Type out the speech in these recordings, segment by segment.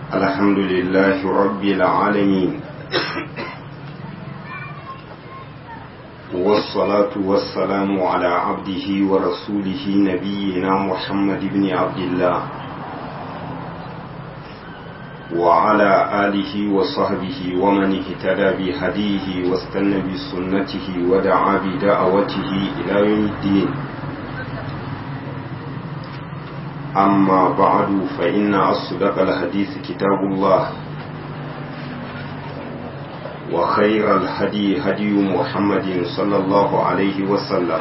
الحمد لله رب العالمين والصلاة والسلام على عبده ورسوله نبينا محمد بن عبد الله وعلى آله وصحبه ومن اهتدى بهديه واستنى بسنته ودعا بدعوته إلى يوم الدين أما بعد فإن أصدق الحديث كتاب الله وخير الهدي هدي محمد صلى الله عليه وسلم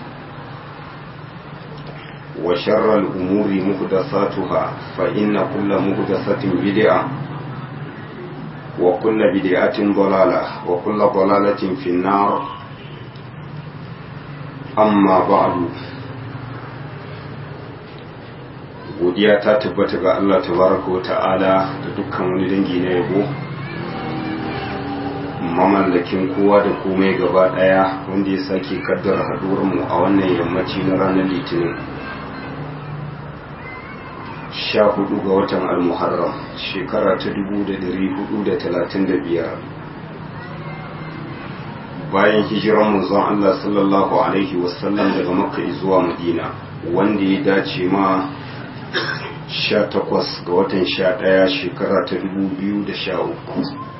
وشر الأمور محدثاتها فإن كل محدثة بدعة وكل بدعة ضلالة وكل ضلالة في النار أما بعد godiya ta tabbata ga Allah tabaraka wa ta'ala da dukkan wani dangi na yabo mamallakin kowa da komai gaba daya wanda ya sake kaddara haduwar mu a wannan yammaci na ranar litinin sha hudu ga watan almuharram shekara ta dubu da dari hudu da talatin da biyar bayan hijiran manzon Allah sallallahu alaihi wasallam daga makka zuwa madina wanda ya dace ma sha takwas ga watan sha ɗaya shekara ta dubu biyu da sha uku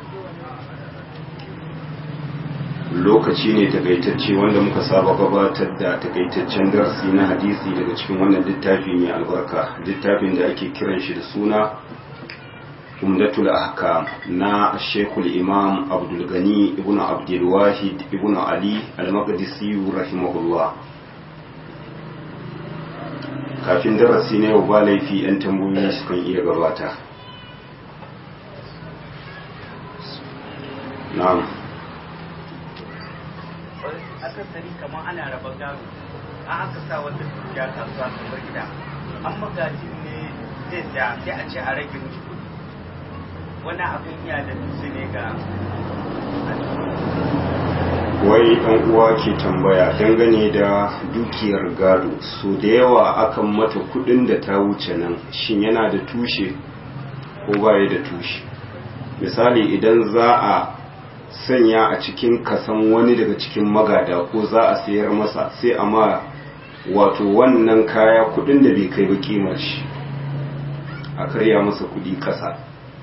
lokaci ne takaitacce wanda muka saba gabatar da takaitaccen darasi na hadisi daga cikin wannan littafi mai albarka littafin da ake kiran shi da suna umdatul ahkam na shekul imam abdulgani ibn abdulwahid ibn ali al-maqdisi rahimahullah kafin darasi na yau ba laifi 'yan tambayoyi sukan iya gabata na'am akasari kamar ana raba gado an aka sa wata dukiya kasuwa kamar gida an magaji ne zai da sai a ce a rage mishi kudi wani abin iya da dutse ne ga wai ɗan uwa ke tambaya dangane da dukiyar gado so da yawa akan mata kudin da ta wuce nan shin yana da tushe ko baya da tushe misali idan za a sanya a cikin kasan wani daga cikin magada ko za a sayar masa sai a ma wato wannan kaya kudin da bai kai ba kimar shi a karya masa kudi kasa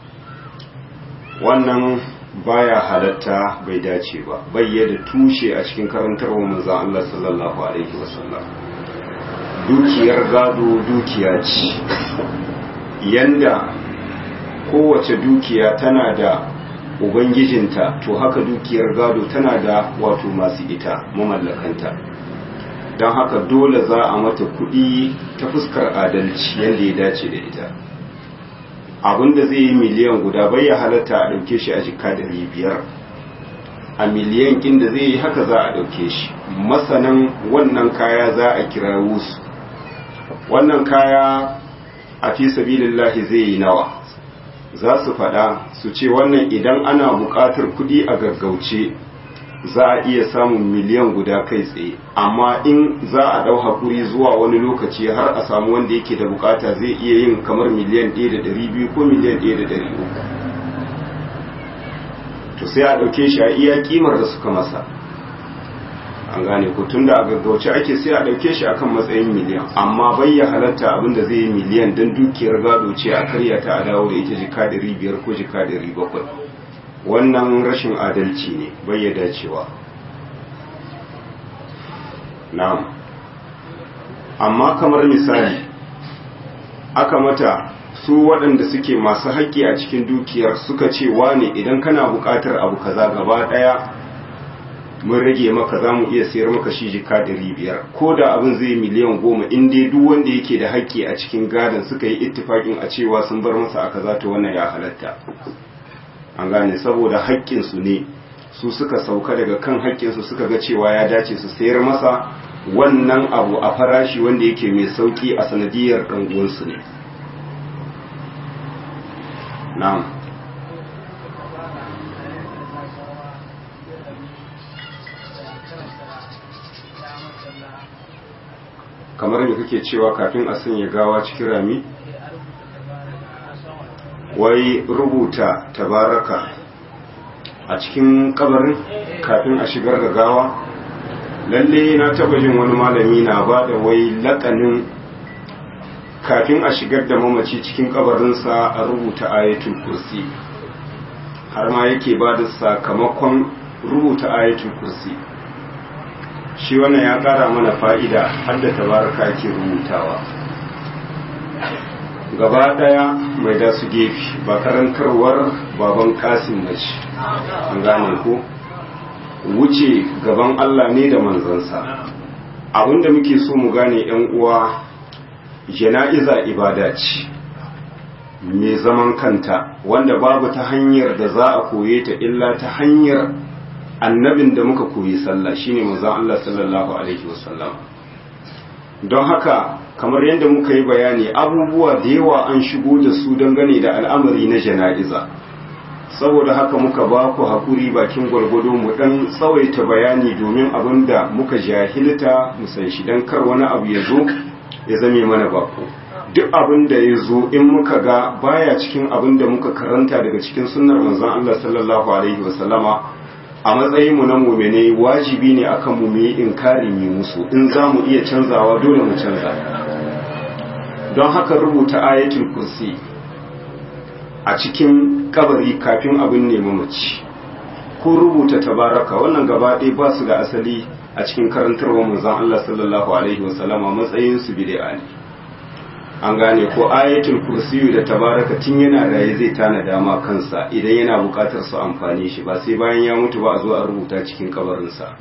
wannan baya halatta bai dace ba bayyana tushe a cikin karantarwa manzon Allah sallallahu alaihi wasallam dukiyar gado dukiya ce yanda kowace dukiya tana da ubangijinta to haka dukiyar gado tana da wato masu ita mamallakanta don haka dole za a mata kuɗi ta fuskar adalci yadda ya dace da ita abinda zai yi miliyan guda bai ya halatta a ɗauke shi a jika da biyar a miliyan inda zai yi haka za a ɗauke shi masanan wannan kaya za a kira wusu wannan kaya a fi sabilillahi zai yi nawa za su faɗa su ce wannan idan ana buƙatar kuɗi a gaggauce za a iya samun miliyan guda kai tsaye amma in za a ɗau haƙuri zuwa wani lokaci har a samu wanda yake da bukata zai iya yin kamar miliyan ɗaya da ɗari biyu ko miliyan ɗaya da ɗari uku to sai a ɗauke shi a iya ƙimar da suka masa an gane ko tun da a gaggauce ake sai a ɗauke shi akan matsayin miliyan amma bai ya halatta abin da zai yi miliyan don dukiyar gado ce a karya ta a dawo da ita jika ɗari biyar ko jika ɗari bakwai wannan rashin adalci ne bai ya dacewa na'am amma kamar misali aka mata su waɗanda suke masu haƙƙi a cikin dukiyar suka ce wane idan kana buƙatar abu kaza gaba ɗaya mun rage maka za mu iya sayar maka shi jika ɗari biyar ko da abin zai miliyan goma in dai duk wanda yake da haƙƙi a cikin gadon suka yi ittifaƙin a cewa sun bar masa a kaza to wannan ya halatta an gane saboda haƙƙinsu ne su suka sauka daga kan haƙƙinsu suka ga cewa ya dace su sayar masa wannan abu a farashi wanda yake mai sauƙi a sanadiyar ɗan'uwansu ne na'am kamar da kake cewa kafin a sanya gawa cikin rami wai rubuta tabaraka a cikin kabarin kafin a shigar da gawa lalle na taba jin wani malami na ba da wai lakanin kafin a shigar da mamaci cikin kabarinsa a rubuta ayatul kursi har ma yake ba da sakamakon rubuta ayatul kursi shi wannan ya kara mana fa'ida har da tabaraka ake rubutawa gaba daya mai da su gefe ba karantarwar baban kasim na shi an gane ko wuce gaban Allah ne da manzansa abinda muke so mu gane yan uwa jana'iza ibada ce mai zaman kanta wanda babu ta hanyar da za a koye ta illa ta hanyar annabin da muka koyi sallah shine manzon Allah sallallahu alaihi wasallam don haka kamar yadda muka yi bayani abubuwa da yawa an shigo da su dangane da al'amari na jana'iza saboda haka muka ba ku haƙuri bakin gwargwado mu ɗan tsawaita bayani domin abin da muka jahilta mu san shi don kar wani abu ya zo ya zame mana bako duk abin da ya zo in muka ga baya cikin abin da muka karanta daga cikin sunnar manzon Allah sallallahu alaihi wasallama a matsayin mu na mu'mine wajibi ne akan mu mu yi inkari mu musu in za mu iya canzawa dole mu canza don haka rubuta ayatul kursi a cikin kabari kafin abin nemi mace ko rubuta tabaraka wannan gaba ɗaya ba su da asali a cikin karantarwa manzon Allah sallallahu alaihi wasallama matsayin su bid'a ne an gane ko ayatul kursiyu da tabaraka tun yana raye zai tana dama kansa idan yana bukatar su amfani shi ba sai bayan ya mutu ba a zo a rubuta cikin kabarinsa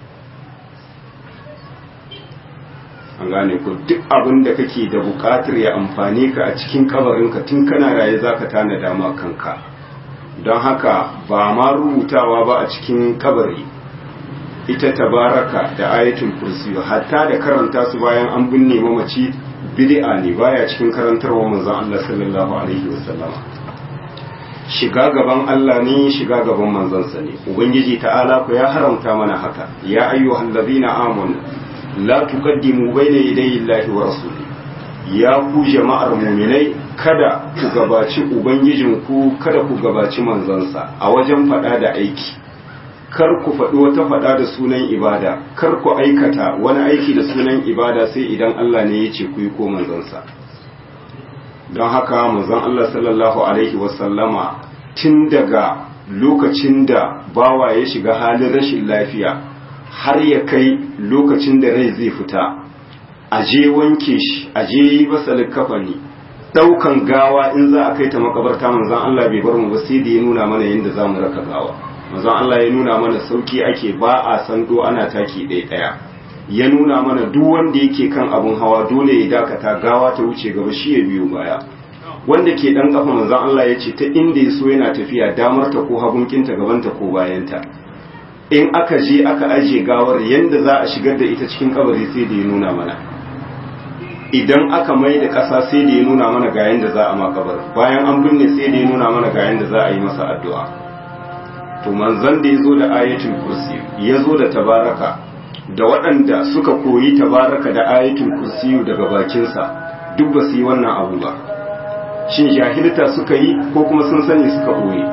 an gane ko duk abin da kake da bukatar ya amfani ka a cikin kabarinka tun kana raye zaka tana dama kanka don haka ba ma rubutawa ba a cikin kabari ita tabaraka da ayatul kursiyu hatta da karanta su bayan an binne mamaci bid'a ne baya cikin karantarwa manzon Allah sallallahu alaihi wasallama shiga gaban Allah ne shiga gaban manzansa ne ubangiji ta'ala ku ya haramta mana haka ya ayyuhal ladina amanu la tuqaddimu bayna yadayi llahi wa rasuli ya ku jama'ar mu'minai kada ku gabaci ubangijinku kada ku gabaci manzansa a wajen fada da aiki kar ku faɗi wata faɗa da sunan ibada kar ku aikata wani aiki da sunan ibada sai idan Allah ne ya ce ku yi ko manzansa don haka manzon Allah sallallahu alaihi wasallama tun daga lokacin da bawa ya shiga halin rashin lafiya har ya kai lokacin da rai zai fita a je wanke shi a je yi masa kafani ɗaukan gawa in za a kai ta makabarta manzon Allah bai bar mu ba sai da ya nuna mana yadda za mu raka gawa manzon Allah ya nuna mana sauki ake ba a sando ana taki ɗaya ɗaya ya nuna mana duk wanda yake kan abun hawa dole ya dakata gawa ta wuce gaba shi ya biyo baya wanda ke dan kafa manzon Allah ya ce ta inda ya so yana tafiya damar ta ko hagunkinta gabanta ko bayanta in aka je aka aje gawar yanda za a shigar da ita cikin kabari sai da ya nuna mana idan aka mai da ƙasa sai da ya nuna mana ga yanda za a makabar bayan an binne sai da ya nuna mana ga yanda za a yi masa addu'a to manzon da ya zo da ayatul kursi ya zo da tabaraka da waɗanda suka koyi tabaraka da ayatul kursi daga bakinsa duk ba su yi wannan abu ba shin jahilta suka yi ko kuma sun sani suka ɓoye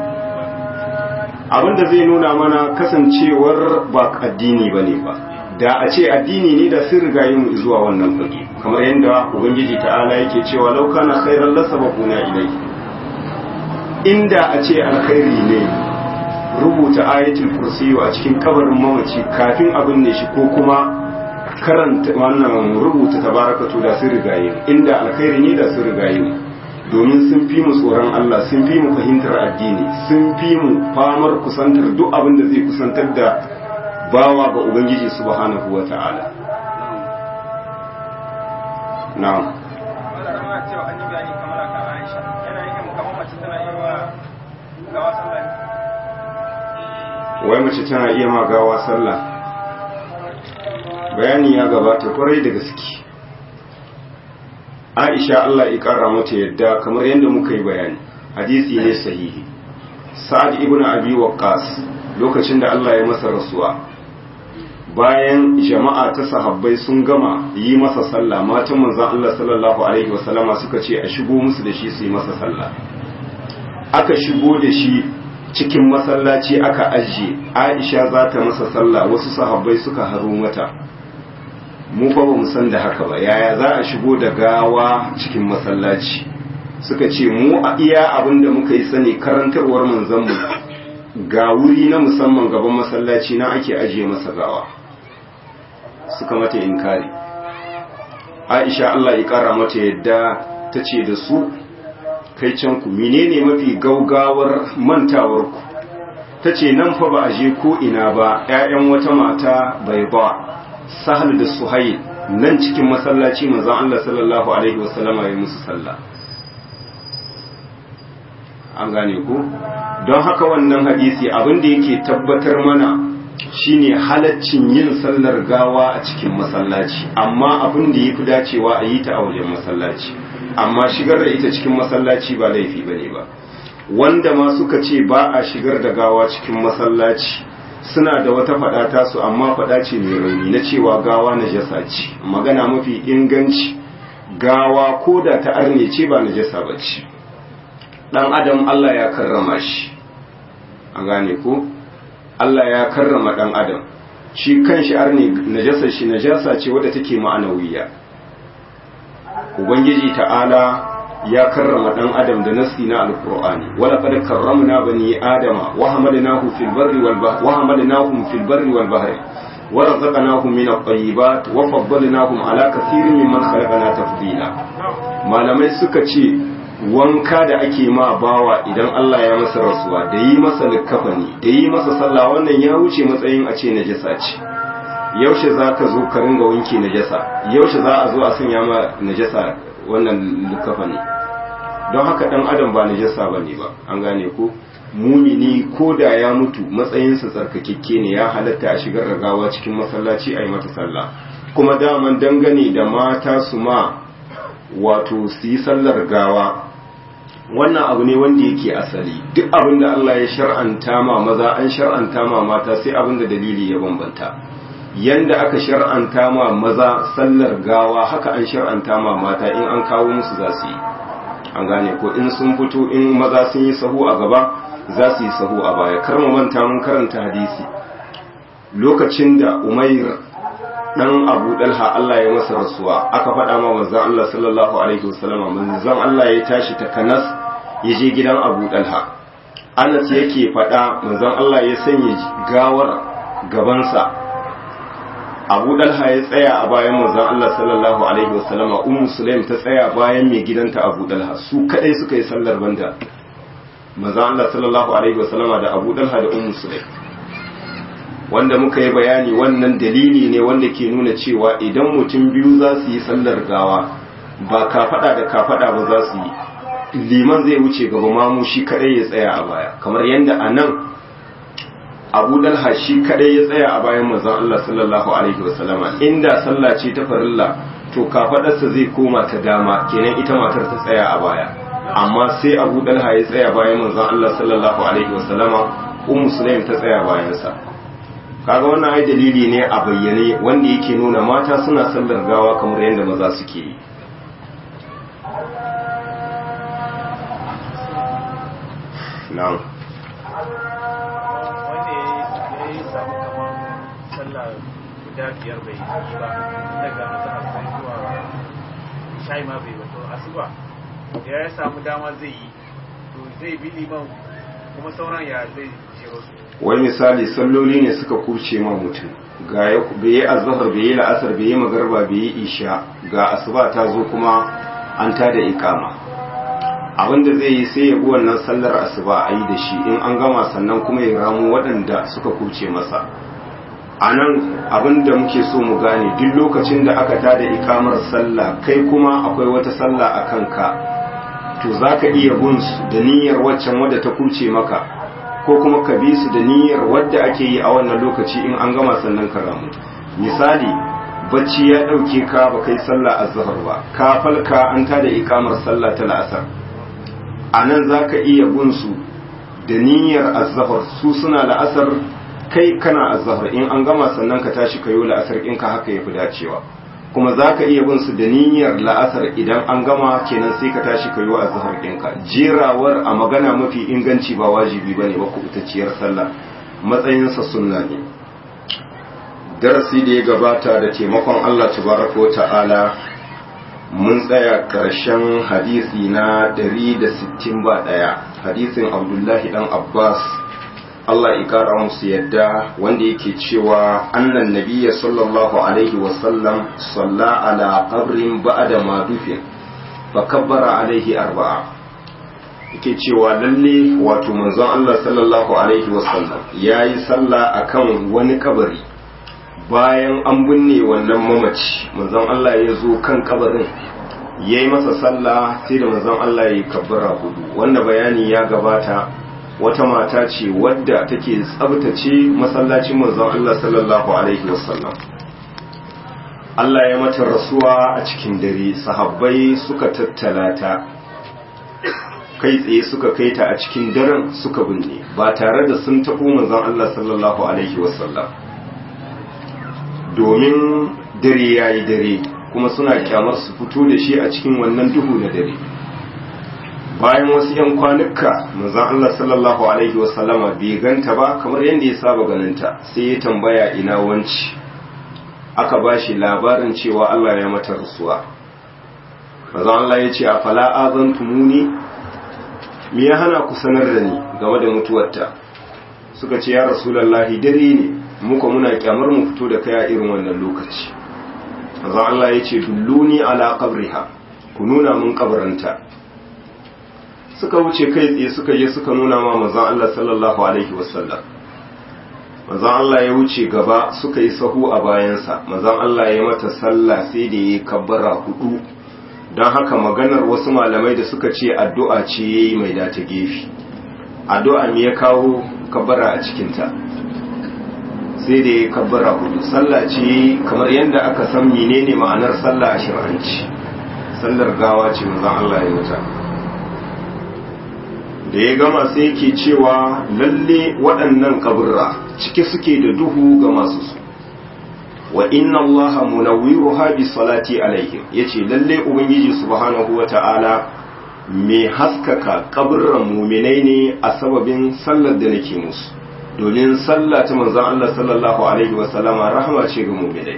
abinda zai nuna mana kasancewar ba addini ba ne ba da a ce addini ne da sun riga yin zuwa wannan fage kamar yadda ubangiji ta'ala yake cewa lauka na khairan lasabaquna ilai inda a ce alkhairi ne rubuta ayatul kursiyu a cikin kabarin mamaci kafin abin ne shi ko kuma karanta wannan rubuta tabarakatu da sun rigaye inda alkhairi ne da sun rigaye domin sun fi mu tsoron Allah sun fi mu fahimtar addini sun fi mu famar kusantar duk abin da zai kusantar da bawa ga ubangiji subhanahu wa ta'ala na'am wai mace tana iya magawa sallah bayani ya gabata kwarai da gaske aisha Allah ya kara mata yadda kamar yadda muka yi bayani hadisi ne sahihi sa'ad ibn abi waqqas lokacin da Allah ya masa rasuwa bayan jama'a ta sahabbai sun gama yi masa sallah matan manzon Allah sallallahu alaihi wasallama suka ce a shigo musu da shi su yi masa sallah aka shigo da shi cikin masallaci aka ajiye aisha za ta masa sallah wasu sahabbai suka haro mata mu fa ba mu san da haka ba yaya za a shigo da gawa cikin masallaci suka ce mu a iya abin da muka yi sani karantarwar manzanmu ga wuri na musamman gaban masallaci na ake ajiye masa gawa suka mata inkari aisha Allah ya kara mata yadda ta ce da su kai can ku menene mafi gaugawar mantawar ku ta ce nan fa ba a je ko ina ba 'ya'yan wata mata bai ba sahal da suhail nan cikin masallaci manzon Allah sallallahu alaihi wasallama ya musu sallah an gane ku don haka wannan hadisi abin da yake tabbatar mana shine halaccin yin sallar gawa a cikin masallaci amma abin da yafi dacewa a yi ta a wajen masallaci amma shigar da ita cikin masallaci ba laifi bane ba wanda ma suka ce ba a shigar da gawa cikin masallaci suna da wata faɗa tasu amma faɗa ce mai rauni na cewa gawa najasa ce magana mafi inganci gawa ko da ta arne ce ba najasa ba ce ɗan adam Allah ya karrama shi a gane ko Allah ya karrama ɗan adam shi kan shi arne najasa shi najasa ce wadda take ma'anawiya ubangiji ta'ala ya karrama dan adam da nasi na alqur'ani wala qad karramna bani adama wa hamalnahu fil barri wal bahri wa hamalnahum fil barri wal bahri wa razaqnahum min at-tayyibat wa faddalnahum ala kathirin mimman khalaqna tafdila malamai suka ce wanka da ake ma bawa idan Allah ya masa rasuwa da yi masa likafani da yi masa sallah wannan ya wuce matsayin a ce najasa ce yaushe za ka zo ka ringa wanke najasa yaushe za a zo a sanya ma najasa wannan lukafa ne don haka dan adam ba najasa ba ne ba an gane ko mumini ko da ya mutu matsayinsa tsarkakekke ne ya halatta a shigar da gawa cikin masallaci a yi mata sallah kuma daman dangane da mata su ma wato su yi sallar gawa wannan abu ne wanda yake asali duk abin da Allah ya shar'anta ma maza an shar'anta ma mata sai abin da dalili ya bambanta yanda aka shar'anta ma maza sallar gawa haka an shar'anta ma mata in an kawo musu za su yi an gane ko in sun fito in maza sun yi sahu a gaba za su yi sahu a baya kar mu manta mun karanta hadisi lokacin da umair dan abu dalha Allah ya masa rasuwa aka faɗa ma manzon Allah sallallahu alaihi wasallam manzon Allah ya tashi ta kanas ya je gidan abu dalha Anas yake faɗa manzon Allah ya sanya gawar gabansa abu dalha ya tsaya a bayan manzon Allah sallallahu alaihi wasallama ummu sulaim ta tsaya bayan mai gidanta abu dalha su kadai suka yi sallar banda manzon Allah sallallahu alaihi wasallama da abu dalha da ummu sulaim wanda muka yi bayani wannan dalili ne wanda ke nuna cewa idan mutum biyu za su yi sallar gawa ba kafada da kafada ba za su yi liman zai wuce gaba mamu shi kadai ya tsaya a baya kamar yadda a nan abu dalha shi kadai ya tsaya a bayan manzon Allah sallallahu alaihi wasallama inda sallah ce ta farilla to kafadarsa zai koma ta dama kenan ita matar ta tsaya a baya amma sai abu dalha ya tsaya bayan manzon Allah sallallahu alaihi wasallama ummu sulaim ta tsaya bayan sa kaga wannan ai dalili ne a bayyane wanda yake nuna mata suna sallar gawa kamar yadda maza suke yi na'am guda biyar bai yi ba daga masana sai zuwa shai ma bai wato asuba da ya samu dama zai yi to zai bi liman kuma sauran ya zai je wasu wani misali salloli ne suka kurce ma mutum ga bai yi azhar bai yi la'asar bai yi magarba bai yi isha ga asuba ta zo kuma an ta da ikama abinda zai yi sai ya bi wannan sallar asuba a yi da shi in an gama sannan kuma ya ramu waɗanda suka kurce masa a nan abinda muke so mu gane duk lokacin da aka tada ikamar sallah kai kuma akwai wata sallah a kanka to za ka iya bin su da niyyar waccan wadda ta kurce maka ko kuma ka bi su da niyyar wadda ake yi a wannan lokaci in an gama sannan ka ramu misali bacci ya ɗauke ka ba kai sallah azhar ba ka falka an tada ikamar sallah ta la'asar a nan za ka iya bin su da niyyar azhar su suna la'asar kai kana azhar in an gama sannan ka tashi ka yi la'asar in ka haka yafi dacewa kuma za ka iya bin su da niyyar la'asar idan an gama kenan sai ka tashi ka yi wa azhar ɗinka jerawar a magana mafi inganci ba wajibi bane ba kubutacciyar sallah matsayinsa sunna ne darasi da ya gabata da taimakon Allah tabaraka ta'ala mun tsaya ƙarshen hadisi na 160 ba ɗaya hadisin abdullahi dan abbas Allah ya kara musu yadda wanda yake cewa annan nabiyya sallallahu alaihi wasallam salla ala qabrin ba'da ma dufin fa kabbara alaihi arba'a yake cewa lalle wato manzon Allah sallallahu alaihi wasallam yayi sallah akan wani kabari bayan an binne wannan mamaci manzon Allah ya zo kan kabarin yayi masa sallah sai da manzon Allah ya kabbara hudu wanda bayani ya gabata wata mata ce wadda take tsabtace masallacin manzon Allah sallallahu alaihi wasallam Allah ya mata rasuwa a cikin dare sahabbai suka tattala ta kai tsaye suka kai ta a cikin daren suka binne ba tare da sun taɓo manzon Allah sallallahu alaihi wasallam domin dare yayi dare kuma suna kyamar su fito da shi a cikin wannan duhu na dare bayan wasu 'yan kwanuka manzon Allah sallallahu alaihi wasallama bai ganta ba kamar yadda ya saba ganinta sai ya tambaya ina wanci aka ba shi labarin cewa Allah ya mata rasuwa manzon Allah ya ce a fala azantumuni me ya hana ku sanar da ni game da mutuwarta suka ce ya rasulullahi dare ne muka muna kyamar mu fito da kai a irin wannan lokaci manzon Allah ya ce dulluni ala qabriha ku nuna mun kabarinta suka wuce kai tsaye suka je suka nuna ma manzon Allah sallallahu alaihi wasallam manzon Allah ya wuce gaba suka yi sahu a bayansa manzon Allah ya mata sallah sai da ya kabbara hudu don haka maganar wasu malamai da suka ce addu'a ce yayi mai da ta gefe addu'a me ya kawo kabbara a cikinta sai da ya kabbara hudu sallah ce kamar yadda aka san menene ma'anar sallah a shir'anci sallar gawa ce manzon Allah ya wuta da ya gama sai yake cewa lalle waɗannan kaburra cike suke da duhu ga masu su wa inna Allah munawwiruha bi salati alaihim yace lalle ubangiji subhanahu wata'ala mai haskaka kaburran muminai ne a sababin sallar da nake musu domin sallah ta manzon Allah sallallahu alaihi wa sallama rahama ce ga muminai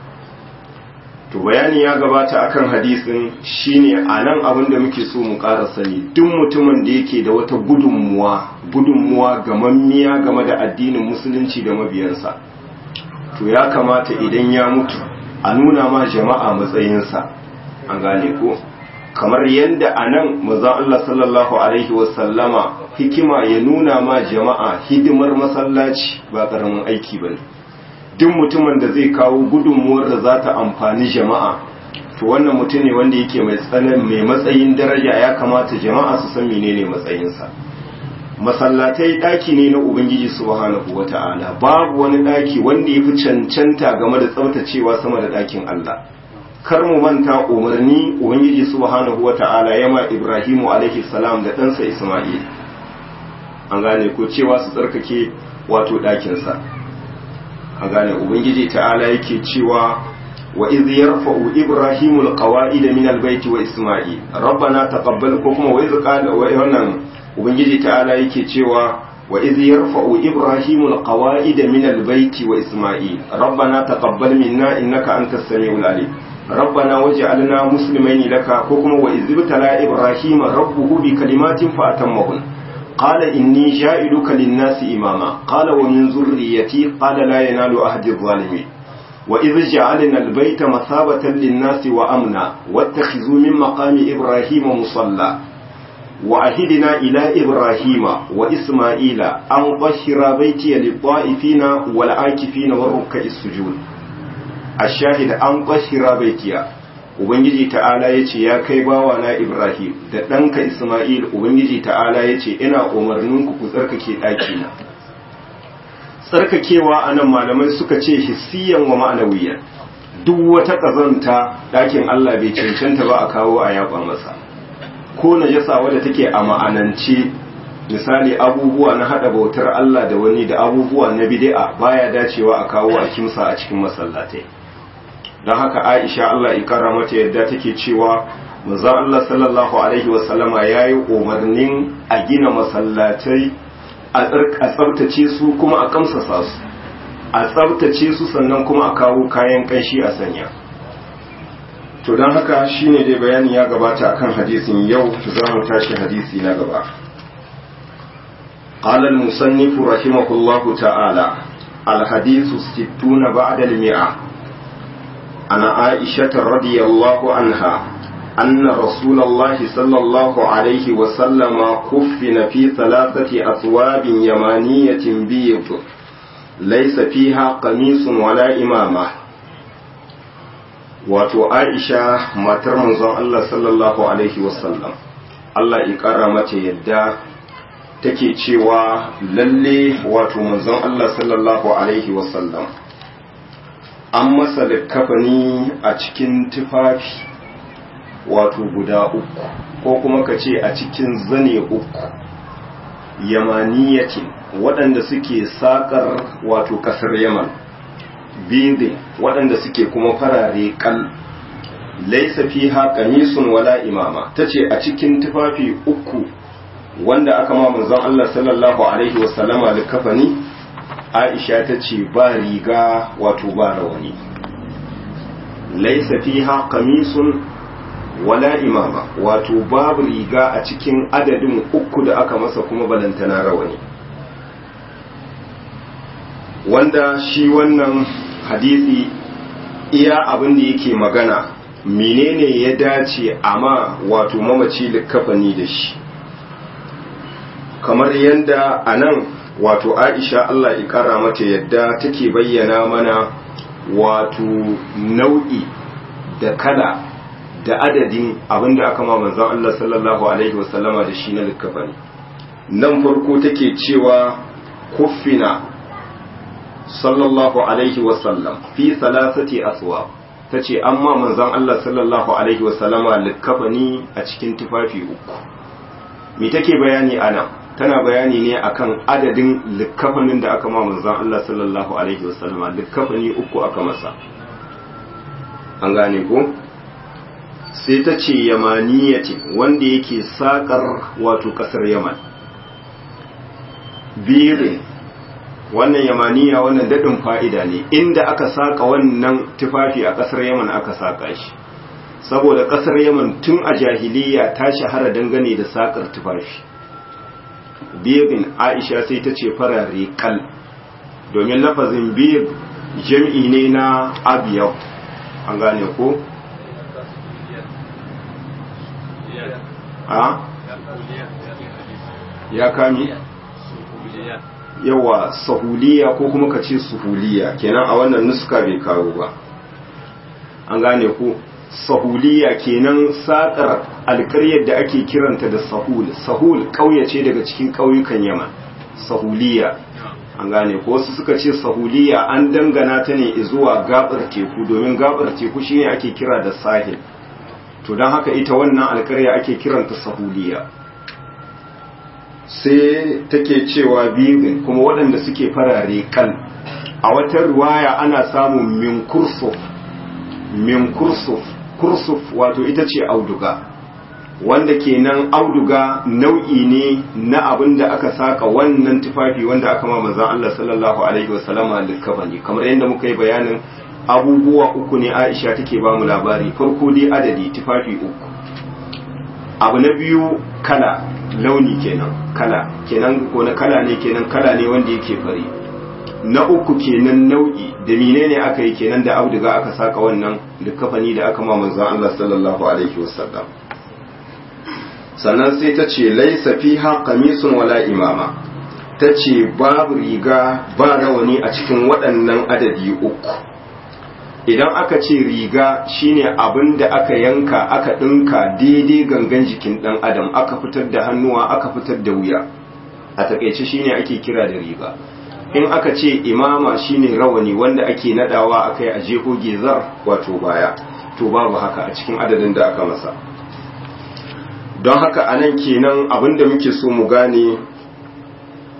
to bayani ya gabata akan hadisin shine anan abin da muke so mu ƙara sani duk mutumin da yake da wata gudunmuwa gudunmuwa gamammiya game da addinin musulunci da mabiyansa to ya kamata idan ya mutu a nuna ma jama'a matsayinsa an gane ko kamar yadda anan manzon Allah sallallahu alaihi wasallama hikima ya nuna ma jama'a hidimar masallaci ba karamin aiki bane duk mutumin da zai kawo gudunmuwar da za ta amfani jama'a to wannan mutum ne wanda yake mai tsanan mai matsayin daraja ya kamata jama'a su san menene matsayinsa masallatai daki ne na ubangiji subhanahu wata'ala babu wani daki wanda ya fi cancanta game da tsaftacewa sama da dakin Allah kar mu manta umarni ubangiji subhanahu wata'ala ya ma Ibrahimu alaihi salam da ɗansa Isma'il an gane ko cewa su tsarkake wato ɗakinsa a gane ubangiji ta'ala yake cewa wa iz yarfa'u ibrahimu alqawa'id min albayt wa isma'il rabbana taqabbal ko kuma wa iz qala wa wannan ubangiji ta'ala yake cewa wa iz yarfa'u ibrahimu alqawa'id min albayt wa isma'il rabbana taqabbal minna innaka antas samiul alim ربنا وجعلنا مسلمين لك حكم وإذ ابتلى إبراهيم ربه بكلمات فأتمهن قال إني جائلك للناس إماما قال ومن ذريتي قال لا ينال أهد الظالمين وإذ جعلنا البيت مثابة للناس وأمنا واتخذوا من مقام إبراهيم مصلى وعهدنا إلى إبراهيم وإسماعيل أن طهر بيتي للطائفين والعاكفين والركع السجود الشاهد أن طهر بيتي Ubangiji ta'ala ya ce ya kai bawa na Ibrahim da ɗanka Ismail Ubangiji ta'ala ya ce ina umarninku ku tsarkake ɗakina. Tsarkakewa a nan malamai suka ce hissiyan wa ma'anawiyan duk wata ƙazanta ɗakin Allah bai cancanta ba a kawo a yaɓa masa. Ko najasa wadda take a ma'anance misali abubuwa na haɗa bautar Allah da wani da abubuwa na bid'a baya dacewa a kawo a kimsa a cikin masallatai. don haka aisha Allah ya kara mata yadda take cewa manzo Allah sallallahu alaihi wasallama yayi umarnin a gina masallatai a tsabtace su kuma a kamsasa su a tsabtace su sannan kuma a kawo kayan kanshi a sanya to don haka shine dai bayani ya gabata akan hadisin yau za mu tashi hadisi na gaba قال المصنف رحمه الله تعالى الحديث الستون بعد المئة عن عائشة رضي الله عنها أن رسول الله صلى الله عليه وسلم كفن في ثلاثة أثواب يمانية بيض ليس فيها قميص ولا إمامة wato Aisha matar manzon Allah sallallahu alaihi wasallam Allah ya kara mata yadda take cewa lalle wato manzon Allah sallallahu alaihi wasallam an masa likkafani a cikin tufafi wato guda uku ko kuma ka ce a cikin zane uku yamaniyatin waɗanda suke saƙar wato ƙasar yaman bidin waɗanda suke kuma farare kal laisa fiha qamisun wala imama tace a cikin tufafi uku wanda aka ma manzon Allah sallallahu alaihi wasallama likafani Aisha tace ba riga wato ba rawani laisa fiha qamisun wala imama wato babu riga a cikin adadin uku da aka masa kuma balantana rawani wanda shi wannan hadisi iya abin da yake magana menene ya dace amma wato mamaci likafani da shi kamar yadda a nan wato aisha Allah ya kara mata yadda take bayyana mana wato nau'i da kala da adadin abinda aka ma manzon Allah sallallahu alaihi wasallama da shi na likafani nan farko take cewa kuffina sallallahu alaihi wasallam fi salasati aswa ta ce amma manzon Allah sallallahu alaihi wasallama likafani a cikin tufafi uku me take bayani ana tana bayani ne akan adadin likafanin da aka ma manzon Allah sallallahu alaihi wasallama likafani uku aka masa an gane ko sai ta ce yamaniyati wanda yake sakar wato kasar yaman birin wannan yamaniya wannan daɗin fa'ida ne inda aka saƙa wannan tufafi a ƙasar yaman aka saƙa shi saboda ƙasar yaman tun a jahiliya ta shahara dangane da saƙar tufafi birin aisha sai ta ce farare kal domin lafazin bir jam'i ne na abiyau an gane ko? a? ya kami? yawa sahuliya ko kuma ka ce suhuliya kenan a wannan nuska bai kawo ba an gane ku sahuliya kenan sakar alkaryar da ake kiranta da sahul sahul ƙauye ce daga cikin ƙauyukan yaman sahuliya an gane ko wasu suka ce sahuliya an dangana ta ne zuwa gabar teku domin gabar teku shine ake kira da sahil to don haka ita wannan alkarya ake kiranta sahuliya sai take cewa bibin kuma waɗanda suke farare kan a wata ruwaya ana samun min kursuf min kursuf kursuf wato ita ce auduga wanda kenan auduga nau'i ne na abin da aka saka wannan tufafi wanda aka ma manzon Allah sallallahu alaihi wasallama likafani kamar yadda muka yi bayanin abubuwa uku ne Aisha take ba mu labari farko dai adadi tufafi uku abu na biyu kala launi kenan kala kenan ko na kala ne kenan kala ne wanda yake fari na uku kenan nau'i da menene aka yi kenan da auduga aka saka wannan likafani da aka ma manzon Allah sallallahu alaihi wasallam sannan sai ta ce laisa fiha qamisun wala imama ta ce babu riga ba rawani a cikin waɗannan adadi uku idan aka ce riga shine abin da aka yanka aka ɗinka daidai gangan jikin ɗan adam aka fitar da hannuwa aka fitar da wuya a takaice shine ake kira da riga in aka ce imama shine rawani wanda ake nadawa akai a jeho gezar wato baya to babu haka a cikin adadin da aka masa don haka anan kenan abin da muke so mu gane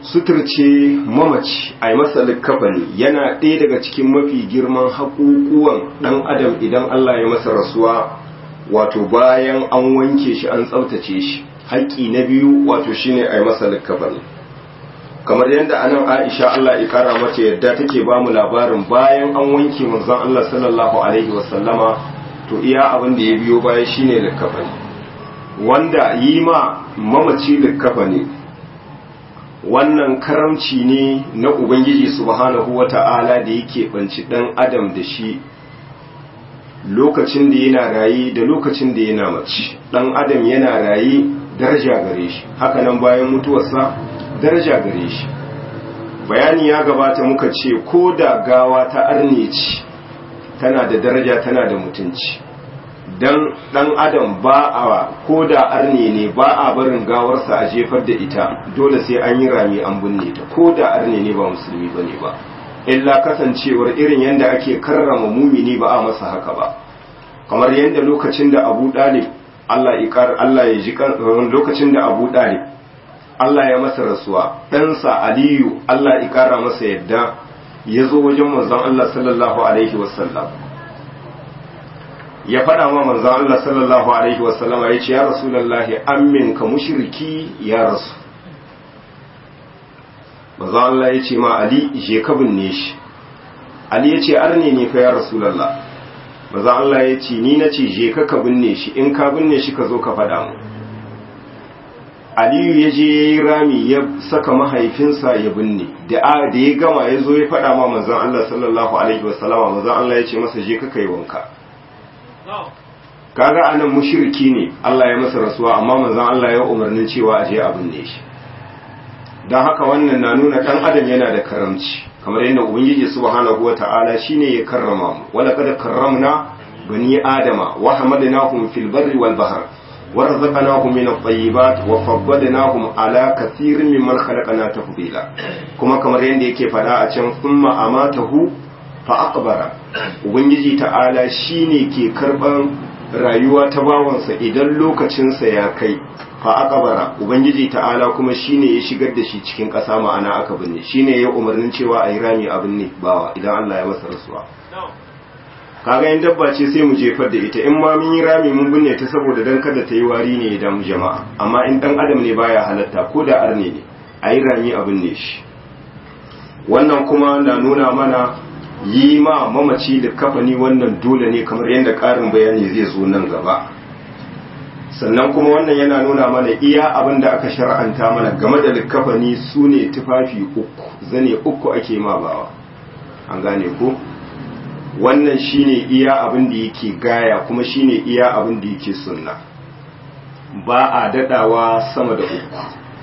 suturce mamaci a yi masa likkafani yana ɗaya daga cikin mafi girman haƙuƙuwan ɗan adam idan Allah ya masa rasuwa wato bayan an wanke shi an tsaftace shi haƙƙi na biyu wato shine a yi masa likkafani kamar yadda anan Aisha Allah ya kara mata yadda take ba mu labarin bayan an wanke manzon Allah sallallahu alaihi wasallama to iya abin da ya biyo baya shine likkafani wanda yi ma mamaci likkafani wannan karamci ne na ubangiji subhanahu wata'ala da yake banci dan adam da shi lokacin da yana rayi da lokacin da yana mace dan adam yana rayi daraja gare shi hakanan bayan mutuwarsa daraja gare shi bayani ya gabata muka ce ko da gawa ta arne ce tana da daraja tana da mutunci dan dan adam ba a ko da arne ne ba a barin gawarsa a jefar da ita dole sai an yi rami an binne ta ko da arne ne ba musulmi bane ba illa kasancewar irin yadda ake karrama mumini ba a masa haka ba kamar yadda lokacin da Abu Dalib Allah ya Allah ya ji lokacin da Abu Dalib Allah ya masa rasuwa ɗansa Aliyu Allah ya kara masa yadda ya zo wajen manzon Allah sallallahu alaihi wasallam ya faɗa ma manzon Allah sallallahu alaihi wasallam ya ce ya rasulullahi ammin ka mushriki ya rasu manzon Allah ya ce ma Ali je ka binne shi Ali ya ce arne ne fa ya rasulullah manzon Allah ya ce ni na ce je ka ka binne shi in ka binne shi ka zo ka faɗa mu Aliyu ya je ya yi rami ya saka mahaifinsa ya binne da da ya gama ya zo ya faɗa ma manzon Allah sallallahu alaihi wasallama manzon Allah ya ce masa je ka kai wanka kaga anan mushriki ne Allah ya masa rasuwa amma manzon Allah ya umarnin cewa a je a binne shi dan haka wannan na nuna dan adam yana da karamci kamar yadda ubangiji subhanahu wataala shine ya karrama mu wala kad karramna bani adama wa hamadnahum fil barri wal bahr ورزقناهم من الطيبات وفضلناهم على كثير ممن خلقنا تفضيلا kuma kamar yadda yake fada a can thumma amatahu fa aqbara ubangiji ta'ala shine ke karban rayuwa ta bawansa idan lokacinsa ya kai fa aqbara ubangiji ta'ala kuma shine ya shigar da shi cikin ƙasa ma'ana aka binne shine ya umarnin cewa a yi rami abin ne bawa idan Allah ya masa rasuwa kaga in dabba ce sai mu jefar da ita in ma mun yi rami mun binne ta saboda dan kada ta yi wari ne ya damu jama'a amma in dan adam ne baya halatta ko da arne ne a yi rami a binne shi wannan kuma na nuna mana yi ma mamaci da kafani wannan dole ne kamar yadda ƙarin bayani zai zo nan gaba sannan kuma wannan yana nuna mana iya abin da aka shar'anta mana game da likafani su ne tufafi uku zane uku ake ma bawa an gane ko wannan shine iya abin da yake gaya kuma shine iya abin da yake sunna ba a dadawa sama da uku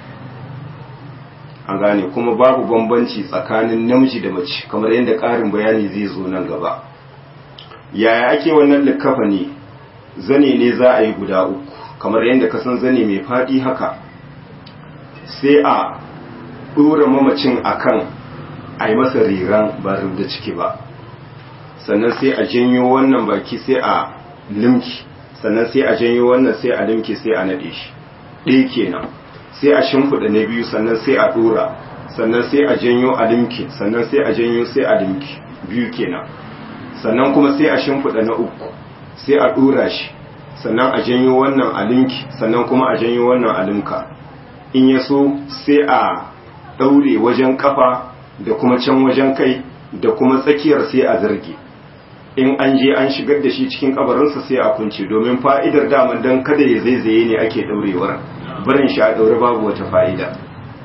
an gane kuma babu bambanci tsakanin namiji da mace kamar yadda ƙarin bayani zai zo nan gaba yaya ake wannan likafa ne zane ne za a yi guda uku kamar yadda ka san zane mai faɗi haka sai a ɗora mamacin akan a yi masa riran ba da ciki ba sannan sai a janyo wannan baki sai a limki sannan sai a janyo wannan sai a limki sai a naɗe shi ɗaya kenan sai a shimfiɗa na biyu sannan sai a ɗora sannan sai a janyo a limki sannan sai a janyo sai a limki biyu kenan sannan kuma sai a shimfiɗa na uku sai a ɗora shi sannan a janyo wannan a limki sannan kuma a janyo wannan a limka in ya so sai a ɗaure wajen kafa da kuma can wajen kai da kuma tsakiyar sai a zarge in an je an shigar da shi cikin kabarinsa sai a kunce domin fa'idar daman don kada ya zaizaye ne ake daurewar barin shi a daure babu wata fa'ida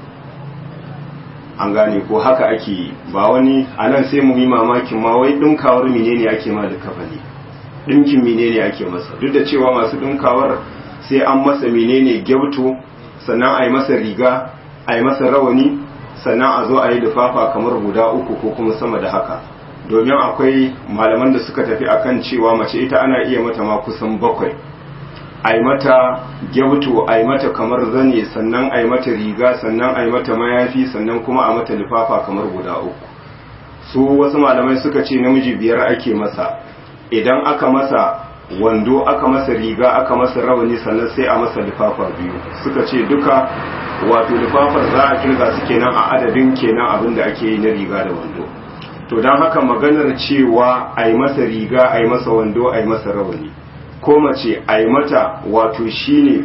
an gane ko haka ake yi ba wani a nan sai mu yi mamakin ma wai ɗinkawar menene ake ma da kafani ɗinkin menene ake masa duk da cewa masu ɗinkawar sai an masa menene gyauto sannan a yi masa riga a yi masa rawani sannan a zo a yi lufafa kamar guda uku ko kuma sama da haka domin akwai malaman da suka tafi akan cewa mace ita ana iya mata ma kusan bakwai a yi mata gyauto a yi mata kamar zane sannan a yi mata riga sannan a yi mata mayafi sannan kuma a mata lifafa kamar guda uku su wasu malamai suka ce namiji biyar ake masa idan aka masa wando aka masa riga aka masa rawani sannan sai a masa lifafa biyu suka ce duka wato lifafar za a kirga su kenan a adadin kenan abin da ake yi na riga da wando to don haka maganar cewa a yi masa riga a yi masa wando a yi masa rawani ko mace a yi mata wato shine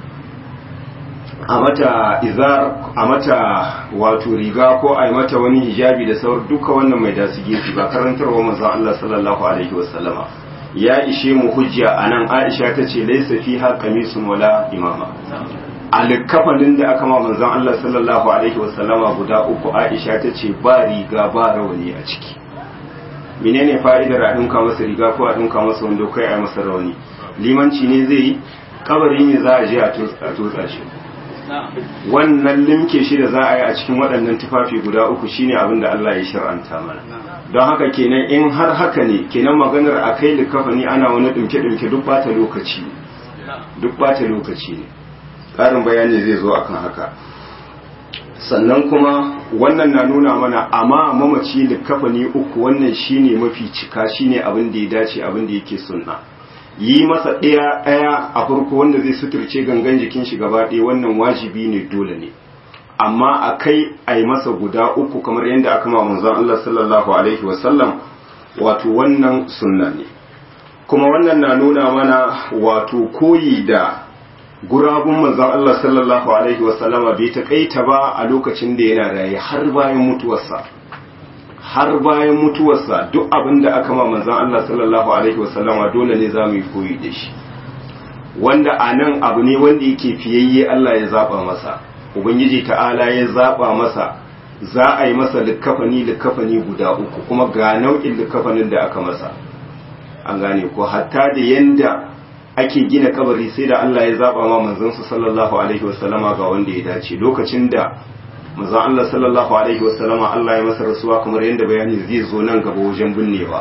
a mata izar a mata wato riga ko a yi mata wani hijabi da sauran duka wannan mai dasu gefe ba karantarwa manzon Allah sallallahu alaihi wasallama ya ishe mu hujja anan Aisha ta ce laysa fiha qamisun wala imama alkafanin da aka ma manzon Allah sallallahu alaihi wasallama guda uku Aisha ta ce ba riga ba rawani a ciki menene fa'idar a dinka masa riga ko a dinka masa wando kai a masa rawani limanci ne zai yi kabari ne za a je a tutsa shi wannan limke shi da za a yi a cikin waɗannan tufafi guda uku shine abin da Allah ya shar'anta mana don haka kenan in har haka ne kenan maganar a kai likafani ana wani ɗumke-ɗumke duk bata lokaci duk bata lokaci ne ƙarin bayani zai zo akan haka sannan kuma wannan na nuna mana amma mamaci likafani uku wannan shine mafi cika shine abin da ya dace abin da yake sunna yi masa ɗaya ɗaya a farko wanda zai suturce gangan jikin shi gaba ɗaya wannan wajibi ne dole ne amma a kai a yi masa guda uku kamar yadda aka ma manzon Allah sallallahu alaihi wasallam wato wannan sunna ne kuma wannan na nuna mana wato koyi da gurabun manzon Allah sallallahu alaihi wasallama bai taƙaita ba a lokacin da yana raye har bayan mutuwarsa har bayan mutuwarsa duk abin da aka ma manzan Allah sallallahu alaihi wasallama dole ne za mu yi koyi da shi wanda a nan abu ne wanda yake fiyayye Allah ya zaba masa ubangiji ta'ala ya zaba masa za a yi masa likafani likafani guda uku kuma ga nau'in likafanin da aka masa an gane ko hatta da yanda ake gina kabari sai da Allah ya zaba ma manzansa sallallahu alaihi wasallama ga wanda ya dace lokacin da manzon Allah sallallahu alaihi wasallama Allah ya masa rasuwa kamar yadda bayani zai zo nan gaba wajen binnewa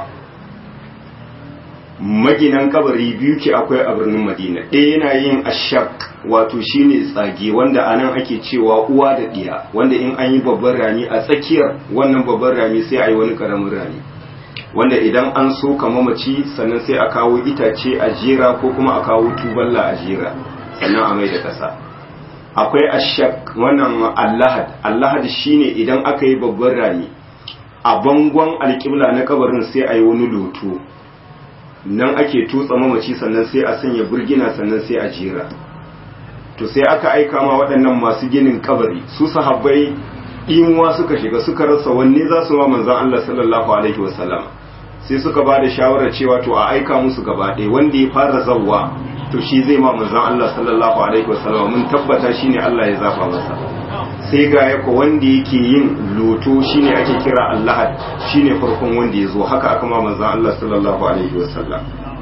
maginan kabari biyu ke akwai a birnin Madina ɗaya yana yin ashak wato shine tsage wanda anan ake cewa uwa da ɗiya wanda in an yi babban rami a tsakiyar wannan babban rami sai a yi wani karamin rami wanda idan an so ka mamaci sannan sai a kawo itace a jera ko kuma a kawo tuballa a jera sannan a mai da ƙasa akwai ashak wannan allahad allahad shine idan aka yi babban rami a bangon alƙibla na kabarin sai a yi wani loto nan ake tutsa mamaci sannan sai a sanya burgina sannan sai a jera to sai aka aika ma waɗannan masu ginin kabari su sahabbai imuwa suka shiga suka rasa wanne za su ma manzan Allah sallallahu alaihi wasallam sai suka ba da shawarar cewa to a aika musu gaba ɗaya wanda ya fara zawwa to shi zai ma manzan Allah sallallahu alaihi wasallam mun tabbata shine Allah ya zafa masa sai ga yako wanda yake yin loto shine ake kira Allah shine farkon wanda ya zo haka aka ma manzan Allah sallallahu alaihi wasallam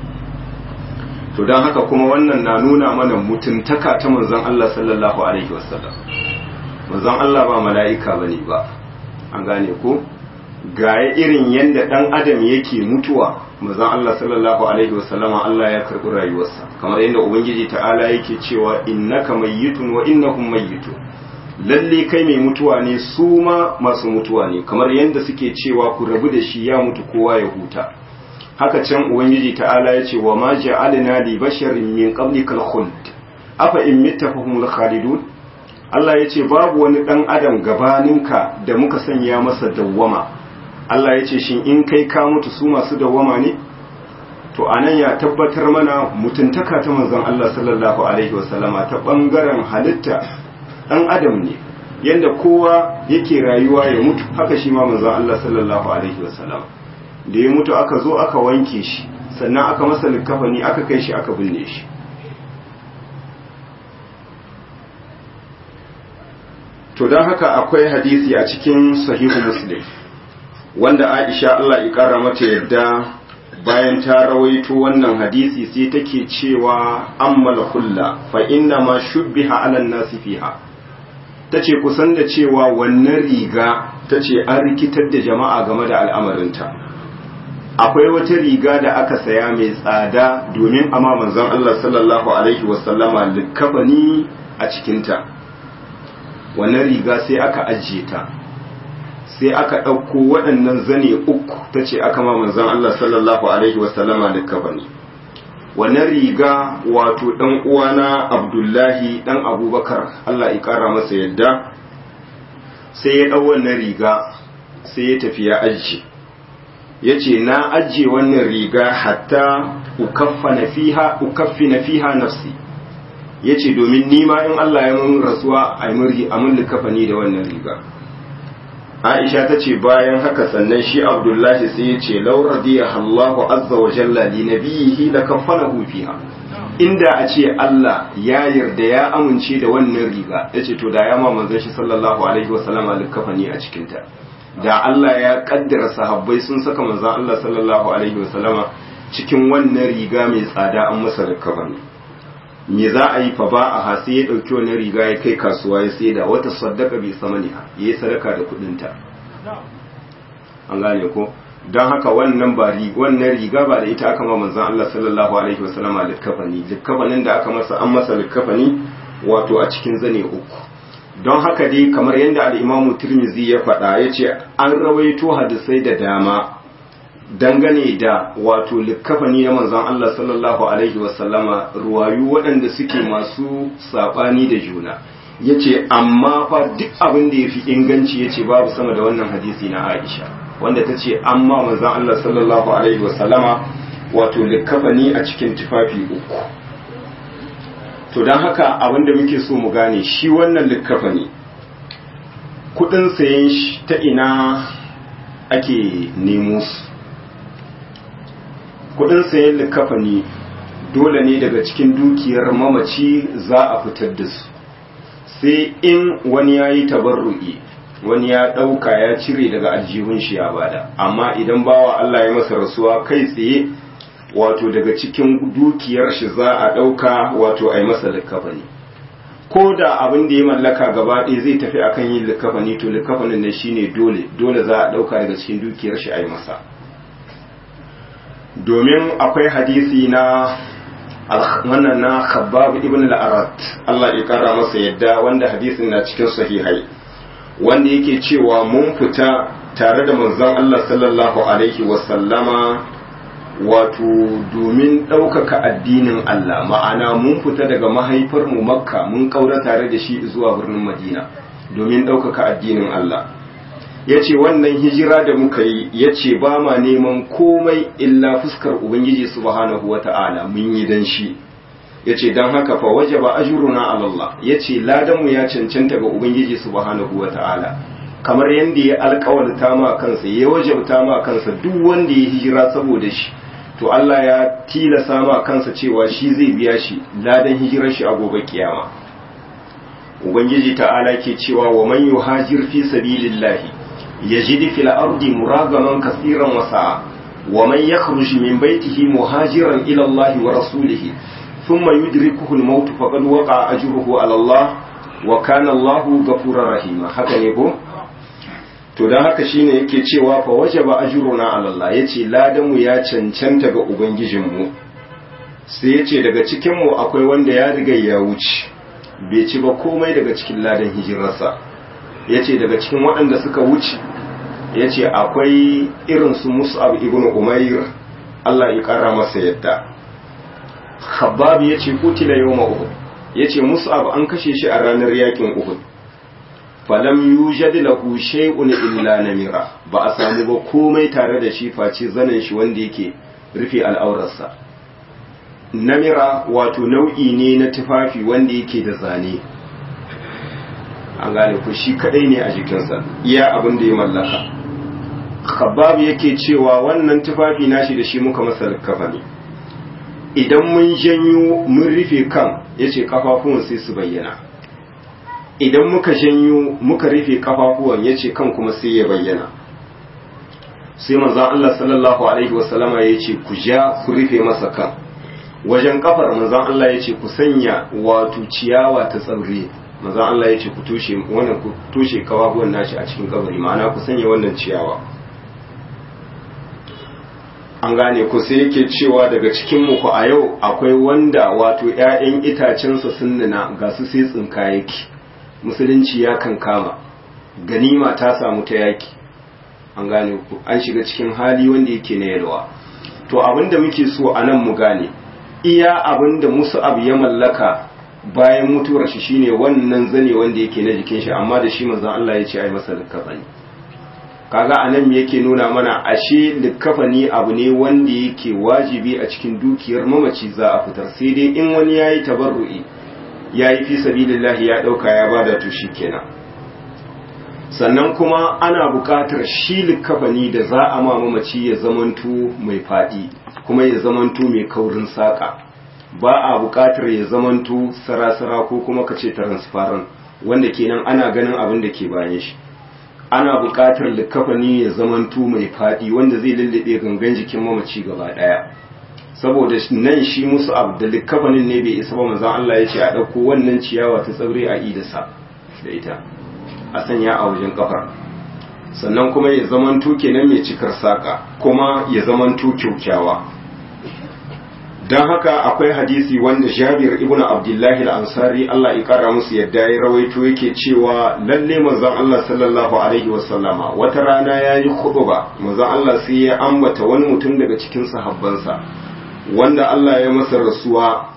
to don haka kuma wannan na nuna mana mutuntaka ta manzan Allah sallallahu alaihi wasallam manzan Allah ba mala'ika bane ba an gane ko gaya irin yadda ɗan adam yake mutuwa manzon Allah sallallahu alaihi wasallama Allah ya karɓi rayuwarsa kamar yadda ubangiji ta'ala yake cewa innaka mayyitun wa innahum mayyitun lalle kai mai mutuwa ne su ma masu mutuwa ne kamar yadda suke cewa ku rabu da shi ya mutu kowa ya huta haka can ubangiji ta'ala ya ce wa ma ja'alna li basharin min qablikal khuld afa in mitta fahumul khalidun Allah ya ce babu wani ɗan adam gabaninka da muka sanya masa dawwama Allah ya ce shin in kai ka mutu su masu dawwama ne to anan ya tabbatar mana mutuntaka ta manzon Allah sallallahu alaihi wasallama ta bangaren halitta ɗan adam ne yanda kowa yake rayuwa ya mutu haka shi ma manzon Allah sallallahu alaihi wasallam da ya mutu aka zo aka wanke shi sannan aka masa likafani aka kai shi aka binne shi to don haka akwai hadisi a cikin sahihu muslim wanda aisha Allah ya kara mata yadda bayan ta rawaito wannan hadisi sai take cewa ammal hulla fa inna ma shubbiha ala nasi fiha tace kusan da cewa wannan riga tace an rikitar da jama'a game da al'amarinta akwai wata riga da aka saya mai tsada domin amma manzon Allah sallallahu alaihi wasallama likafani a cikinta wannan riga sai aka ajiye ta sai aka ɗauko waɗannan zane uku ta ce aka ma manzan Allah sallallahu alaihi wasallama da kabani wannan riga wato dan uwana abdullahi dan abubakar allah ya kara masa yadda sai ya ɗau wannan riga sai ya tafi ya ajiye ya ce na ajiye wannan riga hatta ukaffi na fiha nafsi ya ce domin nima in Allah ya mun rasuwa a mun likafani da wannan riga aisha ta ce bayan haka sannan shi abdullahi sai ya ce laura diya Allahu azza wa jalla li nabiyihi la kafanahu fiha inda a ce Allah ya yarda ya amince da wannan riga ya ce to da ya ma manzon shi sallallahu alaihi wa sallama likafani a cikinta da Allah ya kaddara sahabbai sun saka manzon Allah sallallahu alaihi wa sallama cikin wannan riga mai tsada an masa likafani me za a yi fa ba a hasi ya dauki wannan riga ya kai kasuwa ya sai da wata sadaka bi samaniha yayi sadaka da kudinta an gane ko don haka wannan ba wannan riga ba da ita aka ma manzon Allah sallallahu alaihi wasallama likafani likafanin da aka masa an masa likafani wato a cikin zane uku don haka dai kamar yadda al-Imam Tirmidhi ya faɗa yace an rawaito hadisai da dama dangane da wato likafani na manzon Allah sallallahu alaihi wasallama ruwayu waɗanda suke masu sabani da juna yace amma fa duk abin da yafi inganci yace babu sama da wannan hadisi na Aisha wanda ta ce an ma manzan Allah sallallahu Alaihi wasallama wato likafani a cikin tufafi uku to don haka abinda muke so mu gane shi wannan likafani kudin sayen shi ta ina ake nemo su kudin sayen likafani dole ne daga cikin dukiyar mamaci za a fitar da su sai in wani ya yi tabarru'i wani ya ɗauka ya cire daga aljihun shi ya bada amma idan bawa Allah ya masa rasuwa kai tsaye wato daga cikin dukiyar shi za a ɗauka wato a yi masa likafani ko da abin da ya mallaka gaba ɗaya zai tafi akan yin likafani to likafanin ne shine dole dole za a ɗauka daga cikin dukiyar shi a yi masa domin akwai hadisi na wannan na khabbab ibn al-arat Allah ya kara masa yadda wanda hadisin na cikin sahihai wanda yake cewa mun fita tare da manzon Allah sallallahu alaihi wasallama wato domin ɗaukaka addinin Allah ma'ana mun fita daga mahaifarmu makka mun ƙaura tare da shi zuwa birnin madina domin ɗaukaka addinin Allah ya ce wannan hijira da muka yi ya ce ba ma neman komai illa fuskar ubangiji subhanahu wa ta'ala mun yi dan shi ya ce don haka fa waje ba ajuruna alallah ya ce ladanmu ya cancanta ga ubangiji subhanahu wa ta'ala kamar yadda ya alkawarta ma kansa ya wajabta ma kansa duk wanda ya hijira saboda shi to Allah ya tilasa ma kansa cewa shi zai biya shi ladan hijirar shi a gobe kiyama ubangiji ta'ala ke cewa wa man yuhajir fi sabilillahi yajid fil ardi muragaman kaseeran wa sa'a wa man yakhruj min baytihi muhajiran ila Allah wa rasulihi thumma yudrikuhu al-maut faqad waqa ajruhu ala Allah wa kana Allahu ghafurur rahima haka ne ko to don haka shine yake cewa fa waje ba ajruna ala Allah yace ladan mu ya cancanta ga ubangijin mu sai yace daga cikin mu akwai wanda ya riga ya wuce bai ci ba komai daga cikin ladan hijirarsa yace daga cikin waɗanda suka wuce yace akwai irin su Mus'ab ibn Umair Allah ya kara masa yadda Khabbab yace kutila yawma Uhud yace Mus'ab an kashe shi a ranar yakin Uhud falam yujad lahu shay'un illa namira ba a samu ba komai tare da shi face zanen shi wanda yake rufe al'aurarsa namira wato nau'i ne na tufafi wanda yake da zane an gane ku shi kadai ne a jikinsa iya abin da ya mallaka khabbab yake cewa wannan tufafi nashi da shi muka masa kafa ne idan mun janyo mun rufe kan yace kafafuwan sai su bayyana idan muka janyo muka rufe kafafuwan ya ce kan kuma sai ya bayyana sai manzan Allah sallallahu Alaihi wasallama ya ce ku ja ku rufe masa kan wajen kafar manzan Allah ya ce ku sanya wato ciyawa ta tsaure manzan Allah ya ce ku toshe wannan ku toshe kafafuwan nashi a cikin kabari ma'ana ku sanya wannan ciyawa an gane ku sai yake cewa daga cikin muku a yau akwai wanda wato 'ya'yan itacensa sun nuna ga su sai tsinka yake musulunci ya kan kama ganima ta samu ta yaki an gane ku an shiga cikin hali wanda yake na yalwa to abinda muke so a nan mu gane iya abin da mus'ab ya mallaka bayan mutuwar shi shine wannan zane wanda yake na jikin shi amma da shi manzon Allah ya ce ai masa likafani kaga anan me yake nuna mana ashe likafani abu ne wanda yake wajibi a cikin dukiyar mamaci za a fitar sai dai in wani yayi tabarru'i yayi fi sabilillah ya dauka ya bada to kenan. sannan kuma ana buƙatar shi likafani da za a ma mamaci ya zamanto mai faɗi kuma ya zamanto mai kaurin saƙa ba a buƙatar ya zamanto sarasara ko kuma ka ce transparent wanda kenan ana ganin abin da ke bayan shi ana buƙatar likafani ya zamanto mai faɗi wanda zai lullube gangan jikin mamaci gaba ɗaya saboda nan shi musu abu da likafanin ne bai isa ba manzon Allah ya ce a ɗauko wannan ciyawa ta tsaure a idasa da ita a sanya a wajen kafar sannan kuma ya zamanto kenan mai cikar saka kuma ya zamanto kyaukyawa don haka akwai hadisi wanda jabir ibn abdullahi al-ansari Allah ya kara musu yadda ya rawaito yake cewa lalle manzon Allah sallallahu alaihi wasallama wata rana yayi khutba manzon Allah sai ya ambata wani mutum daga cikin sahabbansa wanda Allah ya masa rasuwa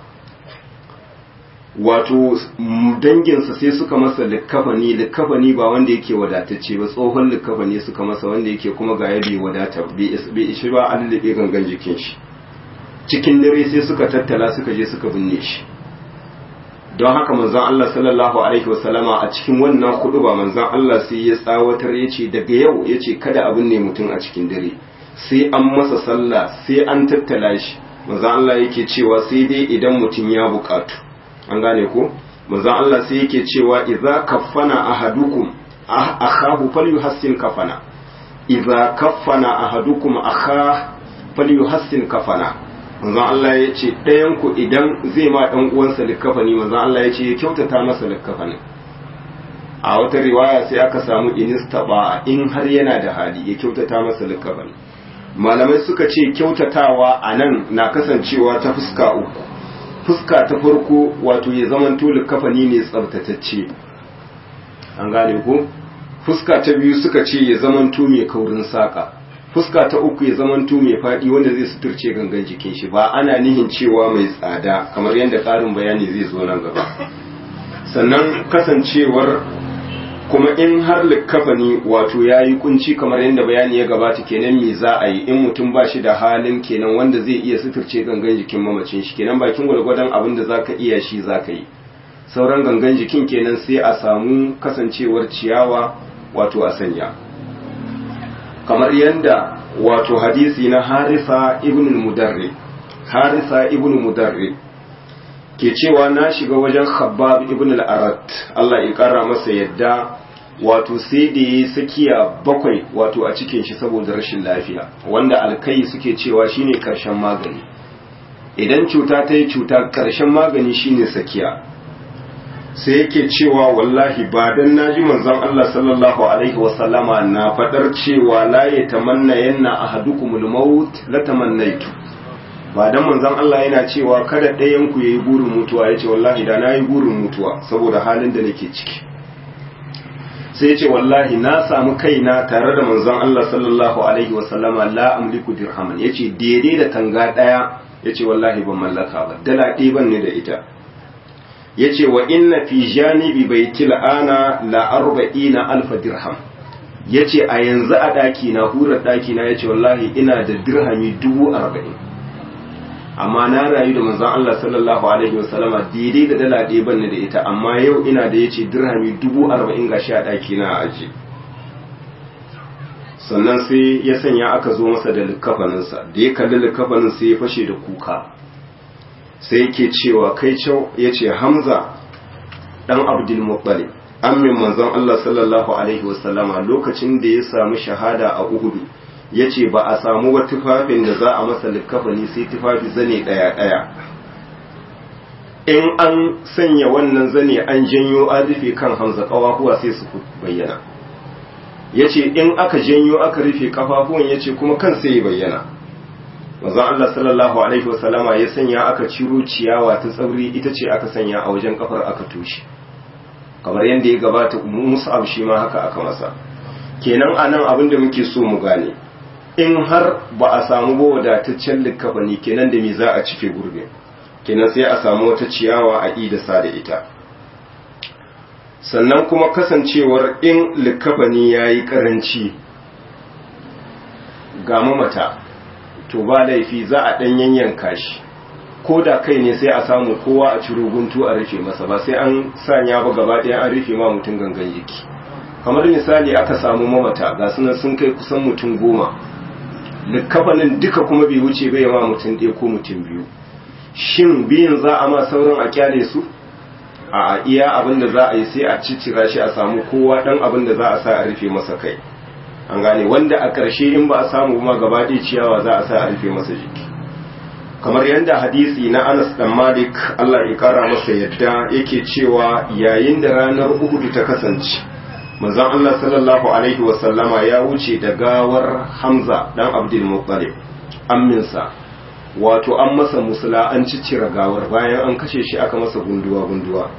wato danginsa sai suka masa likkafani likkafani ba wanda yake wadatacce ba tsohon likkafani suka masa wanda yake kuma ga ya bai wadata bai ishi ba an lullube gangan jikin shi cikin dare sai suka tattala suka je suka binne shi don haka manzon Allah sallallahu alaihi wasallama a cikin wannan hudu ba manzon Allah sai ya tsawatar ya ce daga yau ya ce kada a binne mutum a cikin dare sai an masa sallah sai an tattala shi manzon Allah yake cewa sai dai idan mutum ya bukatu an gane ko manzon Allah sai yake cewa idza kaffana ahadukum akhahu falyuhassin kafana idza kaffana ahadukum akha falyuhassin kafana manzon Allah ya ce ɗayan ku idan zai ma ɗan uwansa likafani manzon Allah ya ce ya kyautata masa likafani a wata riwaya sai aka samu inistaba in har yana da hali ya kyautata masa likafani malamai suka ce kyautatawa a nan na kasancewa ta fuska uku fuska ta farko wato ya zaman tuli kafani ne tsabtatacce an gane ko fuska ta biyu suka ce ya zaman mai kaurin saka fuska ta uku ya zaman mai faɗi wanda zai suturce gangan jikin shi ba ana nihin cewa mai tsada kamar yadda ƙarin bayani zai zo nan gaba sannan kasancewar kuma in har likkafani wato ya yi kunci kamar yadda bayani ya gabata kenan me za a yi in mutum ba shi da halin kenan wanda zai iya suturce gangan jikin mamacin shi kenan bakin gwargwadon abin da zaka iya shi zaka yi sauran gangan jikin kenan sai a samu kasancewar ciyawa wato a sanya kamar yadda wato hadisi na harisa ibn mudarri harisa ibn mudarri ke cewa na shiga wajen khabbab ibn al-arat Allah ya kara masa yadda wato sai da ya sakiya bakwai wato a cikin shi saboda rashin lafiya wanda alkai suke cewa shine karshen magani idan cuta ta yi cuta karshen magani shine sakiya sai yake cewa wallahi ba dan naji manzon Allah sallallahu alaihi wasallama na fadar cewa la yatamanna yanna ahadukumul maut la tamannaitu ba dan manzon Allah yana cewa kada ɗayan ku yayi burin mutuwa yace wallahi da nayi burin mutuwa saboda halin da nake ciki sai yace wallahi na samu kaina tare da manzon Allah sallallahu alaihi wasallama la amliku dirhaman yace daidai da tanga daya yace wallahi ban mallaka ba dala ɗaya ban ne da ita yace wa inna fi janibi baitil ana la arba'ina alfa dirham yace a yanzu a daki na hurar daki na yace wallahi ina da dirhami dubu arba'in amma na rayu da manzon Allah sallallahu alaihi wasallama daidai da dala ɗaya ban da ita amma yau ina da yace dirhami dubu arba'in gashi a daki na a aje sannan sai ya sanya aka zo masa da likafaninsa da ya kalli likafanin sai ya fashe da kuka sai yake cewa kai cewa ya ce hamza ɗan abdulmuttalib amin manzon Allah sallallahu alaihi wasallama lokacin da ya samu shahada a uhudu ya ce ba a samu wa tufafin da za a masa likafani sai tufafi zane ɗaya-ɗaya in an sanya wannan zane an janyo an rufe kan hamza ƙawahuwa sai su bayyana ya ce in aka janyo aka rufe ƙafafuwan ya ce kuma kan sai ya bayyana manzon Allah sallallahu alaihi wasallama ya sanya aka ciro ciyawa ta tsauri ita ce aka sanya a wajen kafar aka tushe kamar yadda ya gabata mus'ab shi ma haka aka masa kenan anan abin da muke so mu gane in har ba a samu ba wadataccen likafani kenan da me za a cike gurbe kenan sai a samu wata ciyawa a idasa da ita sannan kuma kasancewar in likafani ya yi karanci ga mamata to ba laifi za a ɗan yanyanka shi ko da kai ne sai a samu kowa a ciro guntu a rufe masa ba sai an sanya ba gaba ɗaya an rufe ma mutum gangan jiki kamar misali aka samu mamata ga sunan sun kai kusan mutum goma likafanin duka kuma bai wuce bai ma mutum ɗaya ko mutum biyu shin biyun za a ma sauran a kyale su a iya abin da za a yi sai a ciccira shi a samu kowa ɗan abin da za a sa a rufe masa kai an gane wanda a ƙarshe in ba a samu ma gaba ɗaya ciyawa za a sa a rufe masa jiki kamar yadda hadisi na Anas dan Malik Allah ya kara masa yadda yake cewa yayin da ranar Uhud ta kasance manzon Allah sallallahu alaihi wa sallama ya wuce da gawar Hamza dan Abdul Muttalib amminsa wato an masa musula an ciccire gawar bayan an kashe shi aka masa gunduwa gunduwa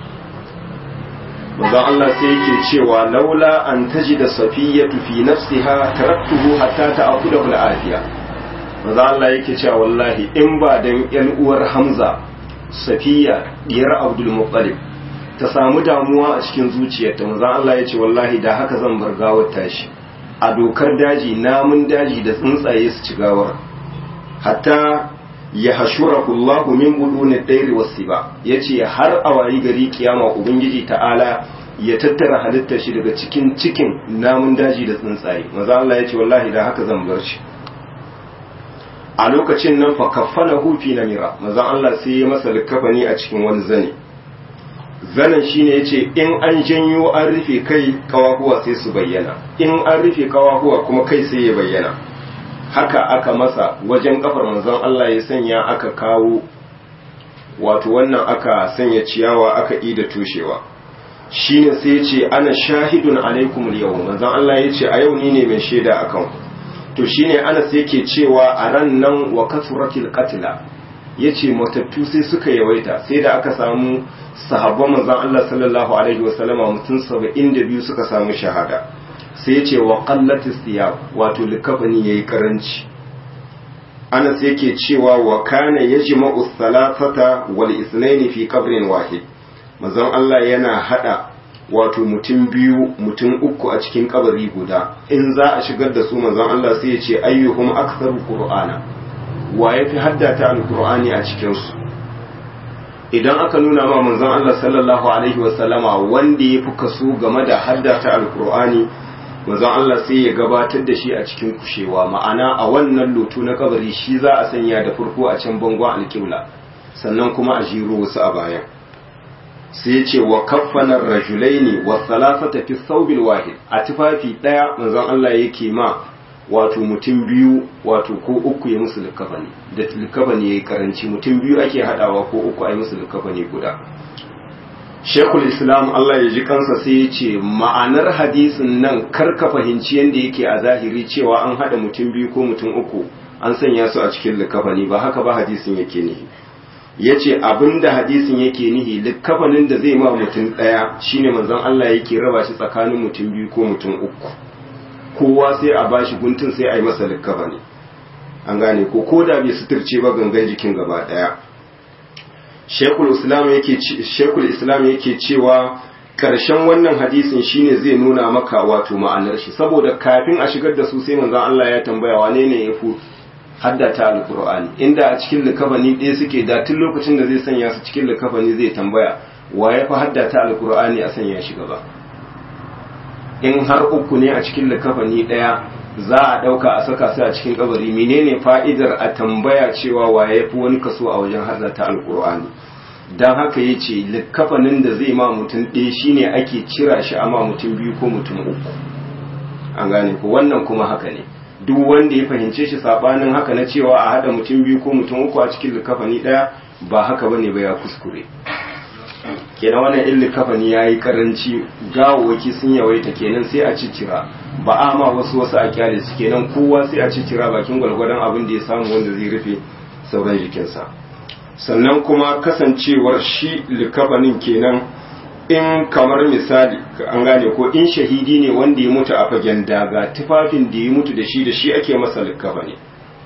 manzon Allah sai yake cewa laula an tajida safiyatu fi nafsiha taraktuhu hatta ta'khudhu al-afiya manzon Allah yake cewa wallahi in ba dan yan uwar Hamza Safiya diyar Abdul Muttalib ta samu damuwa a cikin zuciyarta manzon Allah yace wallahi da haka zan bar gawar tashi a dokar daji namun daji da tsuntsaye su ci gawar hatta ya hashurahu Allah min buduni dairi wasiba yace har a wayi gari kiyama ubangiji ta'ala ya tattara halittar shi daga cikin cikin namun daji da tsuntsaye maza Allah yace wallahi da haka zan bar shi a lokacin nan fa kaffalahu fi namira maza Allah sai ya masa likafani a cikin wani zane zanen shine yace in an janyo an rufe kai kawahuwa sai su bayyana in an rufe kawahuwa kuma kai sai ya bayyana haka aka masa wajen kafar manzon Allah ya sanya aka kawo wato wannan aka sanya ciyawa aka ida tushewa shine sai ya ce ana shahidun alaikum yau manzon Allah ya ce a yau ni ne mai shaida akan ku to shine Anas yake cewa a ran nan wa kasratil qatla yace matattu sai suka yawaita sai da aka samu sahabban manzon Allah sallallahu alaihi wasallama mutum 72 suka samu shahada sai ce wa qallatis thiyab wato likafani yayi karanci Anas yake cewa wa kana yajma'u thalathata wal ithnain fi qabrin wahid manzon Allah yana hada wato mutum biyu mutum uku a cikin kabari guda in za a shigar da su manzon Allah sai ya ce ayyuhum aktharu qur'ana wa yafi haddata alqur'ani a cikin su idan aka nuna ma manzon Allah sallallahu alaihi wasallama wanda yafi kaso game da haddata alqur'ani manzon Allah sai ya gabatar da shi a cikin kushewa ma'ana a wannan lotu na kabari shi za a sanya da farko a can bangon alƙibla sannan kuma a jiro wasu a bayan sai ya ce wa kaffanar rajulaini wa salasata fi thawbil wahid a tufafi daya manzon Allah yake ma wato mutum biyu wato ko uku ya musu likafani da likafani yayi karanci mutum biyu ake hadawa ko uku ai musu likafani guda Shekul Islam Allah ya ji kansa sai ya ce ma'anar hadisin nan karka fahimci yadda yake a zahiri cewa an haɗa mutum biyu ko mutum uku an sanya su a cikin likafani ba haka ba hadisin yake nihi ya ce abinda hadisin yake nihi likafanin da zai ma mutum ɗaya shine manzon Allah yake raba shi tsakanin mutum biyu ko mutum uku kowa sai a bashi guntun sai a yi masa likafani an gane ko ko da bai suturce ba gangan jikin gaba ɗaya shekul islam yake shekul islam yake cewa karshen wannan hadisin shine zai nuna maka wato ma'anar shi saboda kafin a shigar da su sai manzon Allah ya tambaya wane ne ya fi haddata alqur'ani inda a cikin likafani ɗaya suke da tun lokacin da zai sanya su cikin likafani zai tambaya wa ya fi haddata alqur'ani a sanya shi gaba in har uku ne a cikin likafani ɗaya za a ɗauka a saka su a cikin kabari menene fa'idar a tambaya cewa wa ya fi wani kaso a wajen haddata alqur'ani don haka ya ce likafanin da zai ma mutum ɗaya shine ake cira shi a ma mutum biyu ko mutum uku an gane ko wannan kuma haka ne duk wanda ya fahimce shi sabanin haka na cewa a haɗa mutum biyu ko mutum uku a cikin likafani ɗaya ba haka bane ba ya kuskure kenan wannan in likafani ya yi karanci gawawaki sun yawaita kenan sai a ciccira ba a ma wasu wasu a kyale su kenan kowa sai a ciccira bakin gwalgwadon abin da ya samu wanda zai rufe sauran jikinsa sannan kuma kasancewar shi likafanin kenan in kamar misali an gane ko in shahidi ne wanda ya mutu a fagen daga tufafin da ya mutu da shi da shi ake masa likafani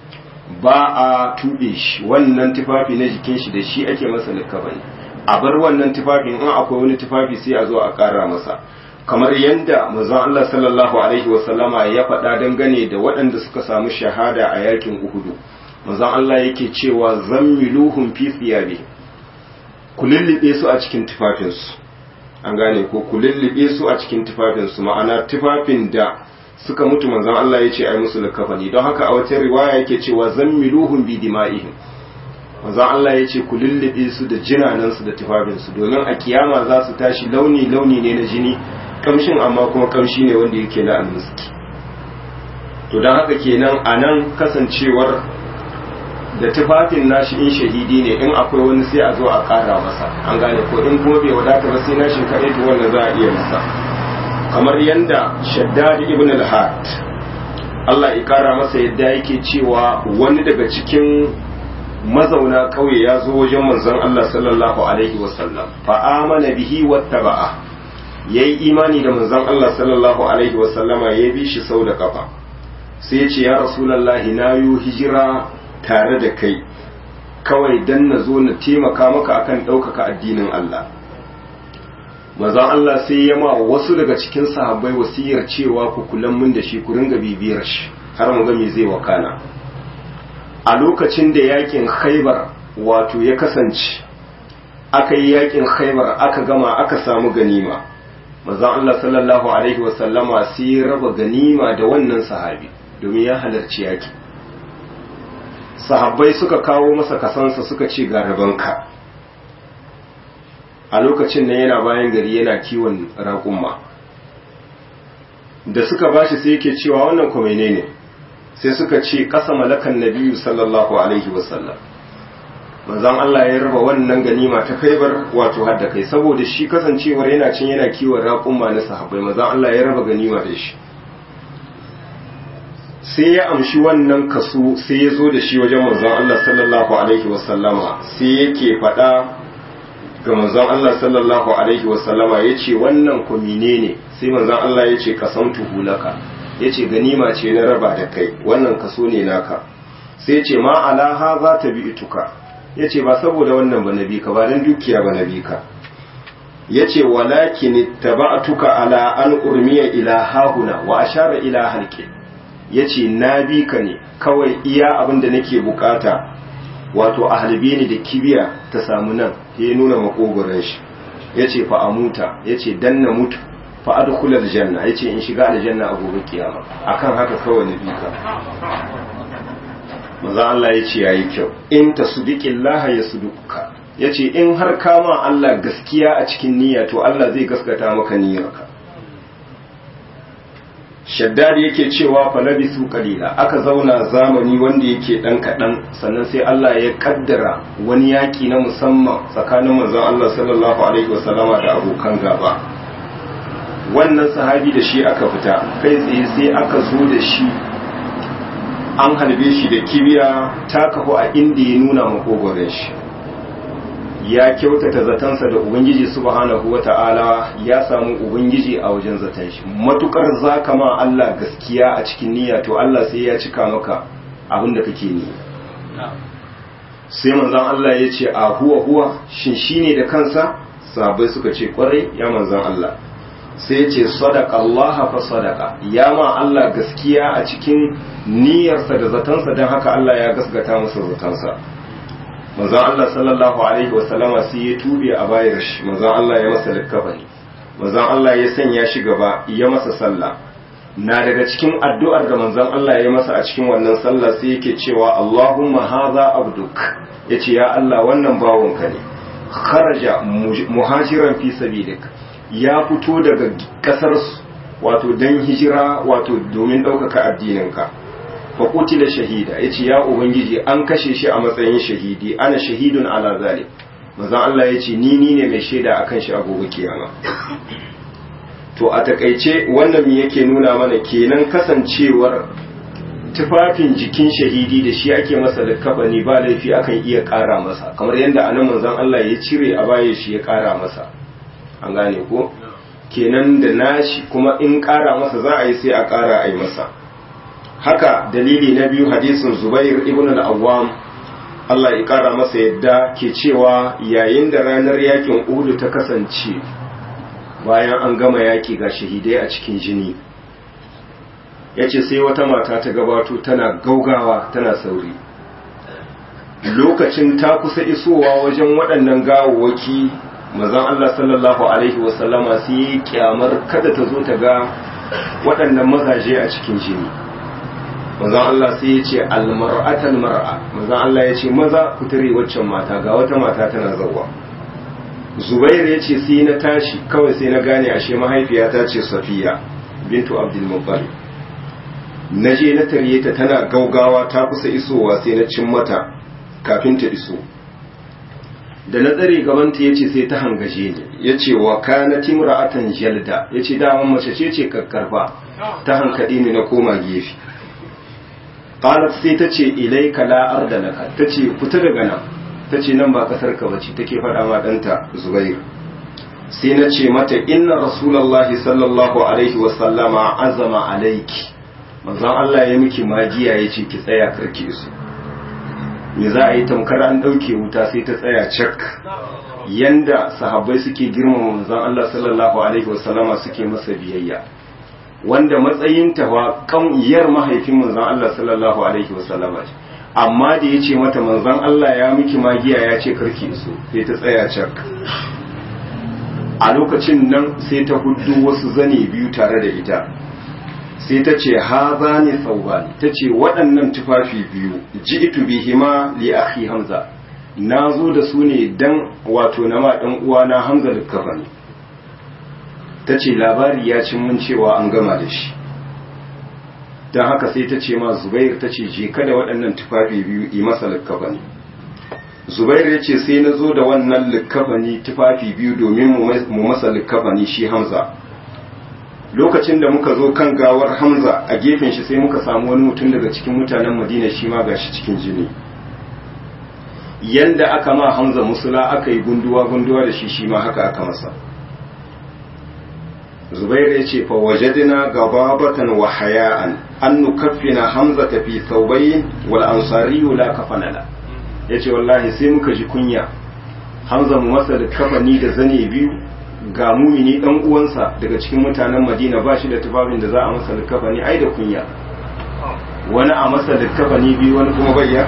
ba a tuɓe shi wannan tufafi na jikin shi da shi ake masa likafani a bar wannan tufafin in akwai wani tufafi sai a zo a ƙara masa kamar yadda manzon Allah sallallahu alaihi wasallama ya faɗa dangane da waɗanda suka samu shahada a yakin Uhudu manzon Allah yake cewa zammiluhum fi thiyabi ku lullube su a cikin tufafinsu an gane ko ku lullube su a cikin tufafinsu ma'ana tufafin da suka mutu manzon Allah ya ce ai musu likafani don haka a wata riwaya yake cewa zammiluhum bi dima'ihim manzon Allah ya ce ku lullube su da jinanansu da tufafinsu domin a kiyama za su tashi launi launi ne na jini kamshin amma kuma kamshi ne wanda yake na almiski to don haka kenan a nan kasancewar da tufafin nashi in shahidi ne in akwai wani sai a zo a ƙara masa an gane ko in kuma bai wadata ba sai nashin kaɗai to wannan za a iya masa kamar yadda shaddad ibn al-had Allah ya ƙara masa yadda yake cewa wani daga cikin mazauna ƙauye ya zo wajen manzon Allah sallallahu alaihi wasallam fa amana bihi wattaba'a yayi imani da manzon Allah sallallahu alaihi wasallama ya bi shi sau da kafa sai ya ce ya rasulullahi na yi hijira tare da kai kawai dan na zo na taimaka maka akan ɗaukaka addinin Allah manzon Allah sai ya ma wasu daga cikin sahabbai wasiyar cewa ku kulan mun da shi ku ringa bibiyar shi har mu ga me zai wakana a lokacin da yakin khaibar wato ya kasance aka yi yakin khaibar aka gama aka samu ganima manzon Allah sallallahu alaihi wasallama sai ya raba ganima da wannan sahabi domin ya halarci yaki sahabbai suka kawo masa kasansa suka ce ga rabanka a lokacin nan yana bayan gari yana kiwon raƙumma da suka bashi sai yake cewa wannan kuma ne sai suka ce ƙasa malakan nabiyu sallallahu alaihi wasallam manzon Allah ya raba wannan ganima ta kaibar wato hadda kai saboda shi kasancewar yana cin yana kiwon raƙumma na sahabbai manzon Allah ya raba ganima da shi sai ya amshi wannan kaso sai ya zo da shi wajen manzon Allah sallallahu alaihi wasallama sai yake faɗa ga manzon Allah sallallahu alaihi wasallama ya ce wannan kumine ne sai manzon Allah ya ce kasamtu hulaka ya ce ganima ce na raba da kai wannan kaso ne naka sai ya ce ma alaha za ta bi ituka ya ce ba saboda wannan ba na bi ka ba don dukiya ba na bi ka ya ce walakin taba'tuka ala an urmiya ila hahuna wa ashara ila halqi ya ce na bi ka ne kawai iya abin da nake bukata wato a halbe ni da kibiya ta samu nan ya nuna makogoron shi ya ce fa a muta ya ce dan na mutu fa adkhulal janna ya ce in shiga aljanna a gobe kiyama akan haka kawai na bi ka maza Allah ya ce yayi kyau in tasdiqillah ya suduka ya ce in har kama Allah gaskiya a cikin niyya to Allah zai gaskata maka niyyarka shaddad yake cewa falabisu qalila aka zauna zamani wanda yake dan kadan sannan sai Allah ya kaddara wani yaki na musamman tsakanin manzon Allah sallallahu alaihi wasallama da abokan gaba wannan sahabi da shi aka fita kai tsaye sai aka zo da shi an halbe shi da kibiya ta kafu a inda ya nuna makogoron shi ya kyautata zatansa da ubangiji subhanahu wata'ala ya samu ubangiji a wajen zaton shi matukar zaka ma Allah gaskiya a cikin niyya to Allah sai ya cika maka abin da kake ni sai manzon Allah ya ce a huwa huwa shin shine da kansa sahabbai suka ce kwarai ya manzon Allah sai ya ce sadaqa Allah fa sadaqa ya ma Allah gaskiya a cikin niyyarsa da zatansa don haka Allah ya gaskata masa zatansa manzon Allah sallallahu alaihi wasallama sai ya tube a bayar shi manzon Allah ya masa likkafani manzon Allah ya sanya shi gaba ya masa sallah na daga cikin addu'ar da manzon Allah ya masa a cikin wannan sallah sai yake cewa Allahumma hadha abduk yace ya Allah wannan bawonka ne kharaja muhajiran fi sabilik ya fito daga kasar wato dan hijira wato domin ɗaukaka addininka faƙuti da shahida ya ce ya ubangiji an kashe shi a matsayin shahidi ana shahidun ala zalik mazan Allah ya ce ni ni ne mai shaida a kan shi a gobe kiyama to a takaice wannan me yake nuna mana kenan kasancewar tufafin jikin shahidi da shi ake masa likafani ba laifi akan iya ƙara masa kamar yadda anan manzon Allah ya cire a baya shi ya ƙara masa an gane ko kenan da nashi kuma in ƙara masa za a yi sai a ƙara a yi masa haka dalili na biyu hadisin zubair ibn al-awwam Allah ya kara masa yadda ke cewa yayin da ranar yakin uhudu ta kasance bayan an gama yaki ga shahidai a cikin jini ya ce sai wata mata ta gabato tana gaugawa tana sauri lokacin ta kusa isowa wajen waɗannan gawawaki mazan Allah sallallahu Alaihi wasallama su yi kyamar kada ta zo ta ga waɗannan mazaje a cikin jini mazan Allah sai ya ce almar'atan mar'a mazan Allah ya ce maza ku tare waccan mata ga wata mata tana zauwa zubair ya ce sai na tashi kawai sai na gane ashe mahaifiyata ce safiya bintu abdul muttalib na je na tarye ta tana gaugawa ta kusa isowa sai na cin mata kafin ta iso da na tsare gabanta ya ce sai ta hangaje ni ya ce wa kana timra'atan jalda ya ce daman mace ce ce kakkarfa ta hankaɗe ni na koma gefe qalat sai ta ce ilaika la arda laka ta ce fita daga nan ta ce nan ba kasar ka bace take faɗa ma ɗanta zubair sai na ce mata inna rasulullahi sallallahu alaihi wa sallama azama alaiki manzon Allah ya miki magiya ya ce ki tsaya karki su me za a yi tamkar an ɗauke wuta sai ta tsaya cak yanda sahabbai suke girmama manzon Allah sallallahu alaihi wasallama suke masa biyayya wanda matsayin ta wa kan mahaifin manzon Allah sallallahu alaihi wasallama ce amma da yace mata manzon Allah ya miki magiya ya ce karki so sai ta tsaya cak a lokacin nan sai ta huddu wasu zane biyu tare da ita sai ta ce haza ne saubani ta ce waɗannan tufafi biyu ji'tu bihima li akhi hamza na zo da su ne dan wato na ma ɗan uwana hamza da kafani ta ce labari ya cin mun cewa an gama da shi don haka sai ta ce ma zubair ta ce je kada waɗannan tufafi biyu yi masa likkafani zubair ya ce sai na zo da wannan likkafani tufafi biyu domin mu masa likkafani shi hamza lokacin da muka zo kan gawar hamza a gefen shi sai muka samu wani mutum daga cikin mutanen madina shi ma gashi cikin jini yanda aka ma hamza musula aka yi gunduwa gunduwa da shi shi ma haka aka masa zubair ya ce fawajadina gababatan wa haya'an an nukaffina hamza ta fi saubayin wal ansariyu la kafanala ya ce wallahi sai muka ji kunya hamza mu masa da kafani da zane biyu ga mumini dan uwansa daga cikin mutanen madina ba shi da tufafin da za a masa likafani ai da kunya wani a masa likafani biyu wani kuma bayya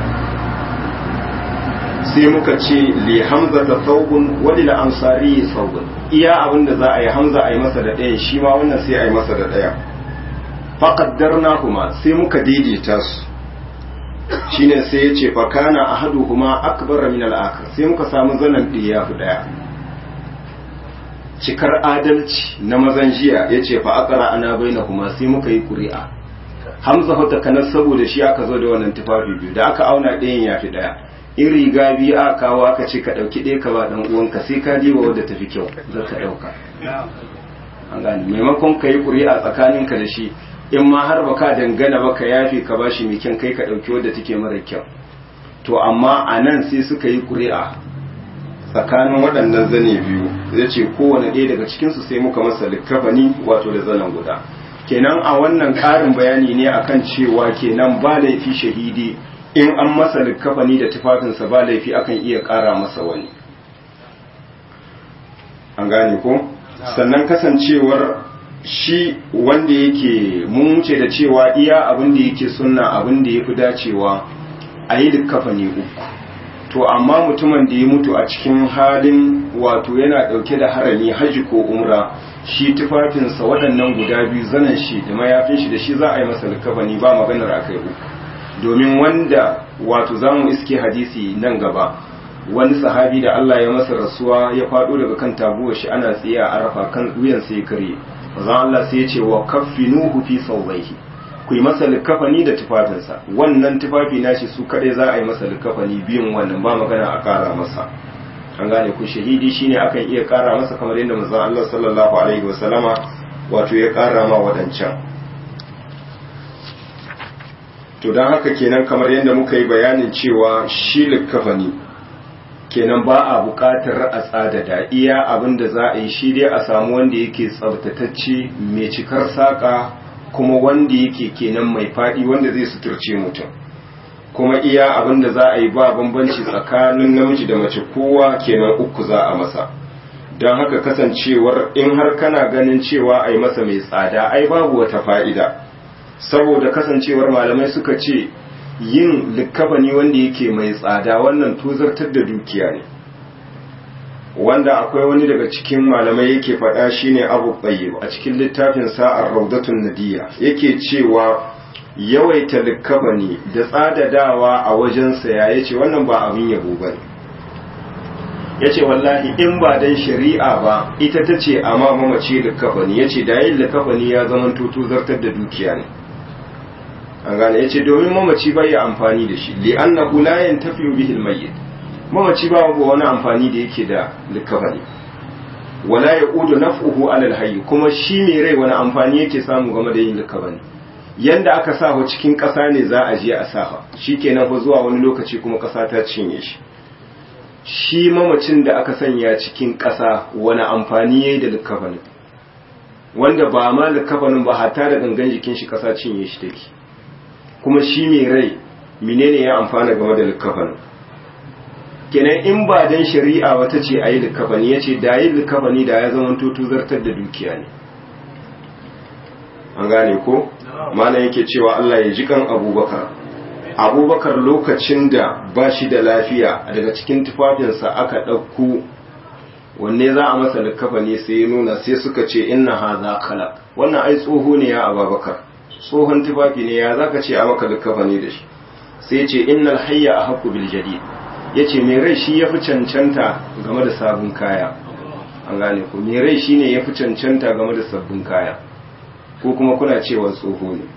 sai muka ce li hamza ta saubun wani la ansari saubun iya abin da za a yi hamza a yi masa da ɗaya shi ma wannan sai a yi masa da ɗaya faƙaddar kuma sai muka daidaita su shine sai ya ce fakana ahaduhuma akbar min al-akhar sai muka samu zanen ɗaya fi ɗaya cikar adalci na mazan jiya ya ce fa akara ana baina kuma sai muka yi ƙuri'a hamza hota kanar saboda shi aka zo da wannan tufafi biyu da aka auna ɗayan ya fi ɗaya in riga biyu aka kawo aka ce ka ɗauki ɗaya ka ba ɗan uwanka sai ka diba wadda ta fi kyau za ka ɗauka an gane maimakon ka yi ƙuri'a tsakaninka da shi in ma har baka dangana ba ka yafe ka ba shi mai kyan kai ka ɗauki wadda take mara kyau to amma a nan sai suka yi ƙuri'a tsakanin waɗannan zane biyu zai ce kowane ɗaya daga cikinsu sai muka masa likafani wato da zanen guda kenan a wannan ƙarin bayani ne akan cewa kenan ba laifi shahidi in an masa likafani da tufafinsa ba laifi akan iya ƙara masa wani an gane ko sannan kasancewar shi wanda yake mun wuce da cewa iya abin da yake sunna abin da ya fi dacewa a yi likafani uku to amma mutumin da ya mutu a cikin halin wato yana dauke da harami haji ko umra shi tufafinsa waɗannan guda biyu zanen shi da mayafin shi da shi za a yi masa likafani ba maganar akai uku domin wanda wato za mu iske hadisi nan gaba wani sahabi da Allah ya masa rasuwa ya faɗo daga kan tabuwar shi ana tsaye a arafa kan wuyan sai kare manzo Allah sai ya ce wa kaffinuhu fi sawbaihi ku yi masa likafani da tufafinsa wannan tufafi nashi su kadai za a yi masa likafani biyun wannan ba magana a kara masa an gane ku shahidi shine akan iya kara masa kamar yadda manzon Allah sallallahu alaihi wasallama wato ya kara ma wadancan to dan haka kenan kamar yadda muka yi bayanin cewa shi likafani kenan ba a buƙatar a tsadada iya abin da za a yi shi dai a samu wanda yake tsabtatacce mai cikar saƙa kuma wanda yake kenan mai faɗi wanda zai suturce mutum kuma iya abin da za a yi ba bambanci tsakanin namiji da mace kowa kenan uku za a masa don haka kasancewar in har kana ganin cewa a yi masa mai tsada ai babu wata fa'ida saboda kasancewar malamai suka ce yin likkafani wanda yake mai tsada wannan tuzartar da dukiya ne wanda akwai wani daga cikin malamai yake faɗa shine abu tsaye a cikin littafin sa'ar raudatun nadiya yake cewa yawaita likkafani da tsadadawa a wajen saya ya ce wannan ba abin yabo ba ne ya ce wallahi in ba dan shari'a ba ita ta ce amma mamace likkafani ya ce da yin likkafani ya zama tuzartar da dukiya ne an gane ya ce domin mamaci bai amfani da shi li'annahu la yantafi'u bihi al-mayyit mamaci ba wani amfani da yake da likafani wala yaqudu naf'uhu 'ala al-hayy kuma shi mai rai wani amfani yake samu game da yin likafani yanda aka sa ho cikin ƙasa ne za a je a sa shikenan fa zuwa wani lokaci kuma ƙasa ta cinye shi shi mamacin da aka sanya cikin ƙasa wani amfani yayi da likafanin wanda ba ma likafanin ba hatta da gangan jikin shi ƙasa cinye shi take kuma shi mai rai menene ya amfana game da likafanin kenan in ba dan shari'a wata ce ayi likafani yace da yi likafani da ya zama tutu zartar da dukiya ne an gane ko mana yake cewa Allah ya ji kan Abubakar Abubakar lokacin da ba shi da lafiya daga cikin tufafinsa aka ɗauko wanne za a masa likafani sai ya nuna sai suka ce inna hadha khalaq wannan ai tsoho ne ya Abubakar tsohon tufafi ne ya zaka ce a maka likafani da shi sai ce innal hayya ahqqu bil jadid yace mai rai shi yafi cancanta game da sabon kaya an gane ko mai rai shine yafi cancanta game da sabbin kaya ko kuma kuna cewa tsoho ne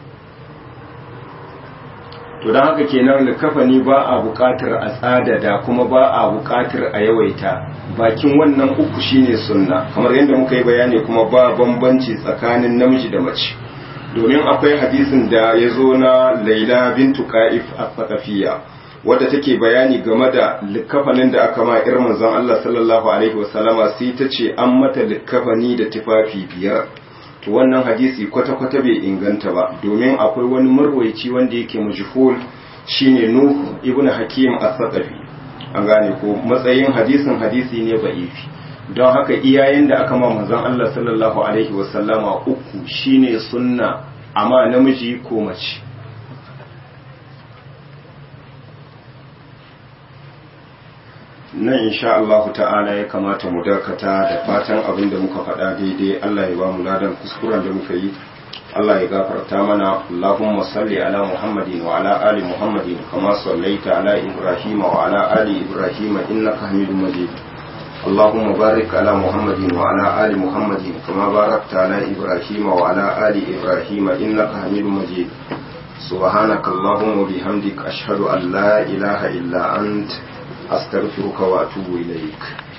to don haka kenan likafani ba a buƙatar a tsadada kuma ba a buƙatar a yawaita bakin wannan uku shine sunna kamar yadda muka yi bayani kuma ba bambanci tsakanin namiji da mace domin akwai hadisin da ya zo na laila bintu ka'if a tsakafiya wadda take bayani game da likafanin da aka ma irin manzon Allah sallallahu alaihi wasallama sai ta ce an mata likafani da tufafi biyar to wannan hadisi kwata-kwata bai inganta ba domin akwai wani marwaici wanda yake mujhul shine Nuh ibn Hakim as-Saqafi an gane ko matsayin hadisin hadisi ne ba'ifi don haka iyayen da aka ma manzon Allah sallallahu alaihi wasallama uku shine sunna amma namiji ko mace nan insha Allah ta'ala ya kamata mu dakata da fatan abin da muka faɗa daidai Allah ya ba mu ladan kuskuren da muka yi Allah ya gafarta mana Allahumma salli ala Muhammadin wa ala ali Muhammadin kama sallaita ala Ibrahim wa ala ali Ibrahim innaka Hamidum Majid اللهم بارك على محمد وعلى آل محمد كما باركت على إبراهيم وعلى آل إبراهيم إنك حميد مجيد سبحانك اللهم وبحمدك أشهد أن لا إله إلا أنت أستغفرك وأتوب إليك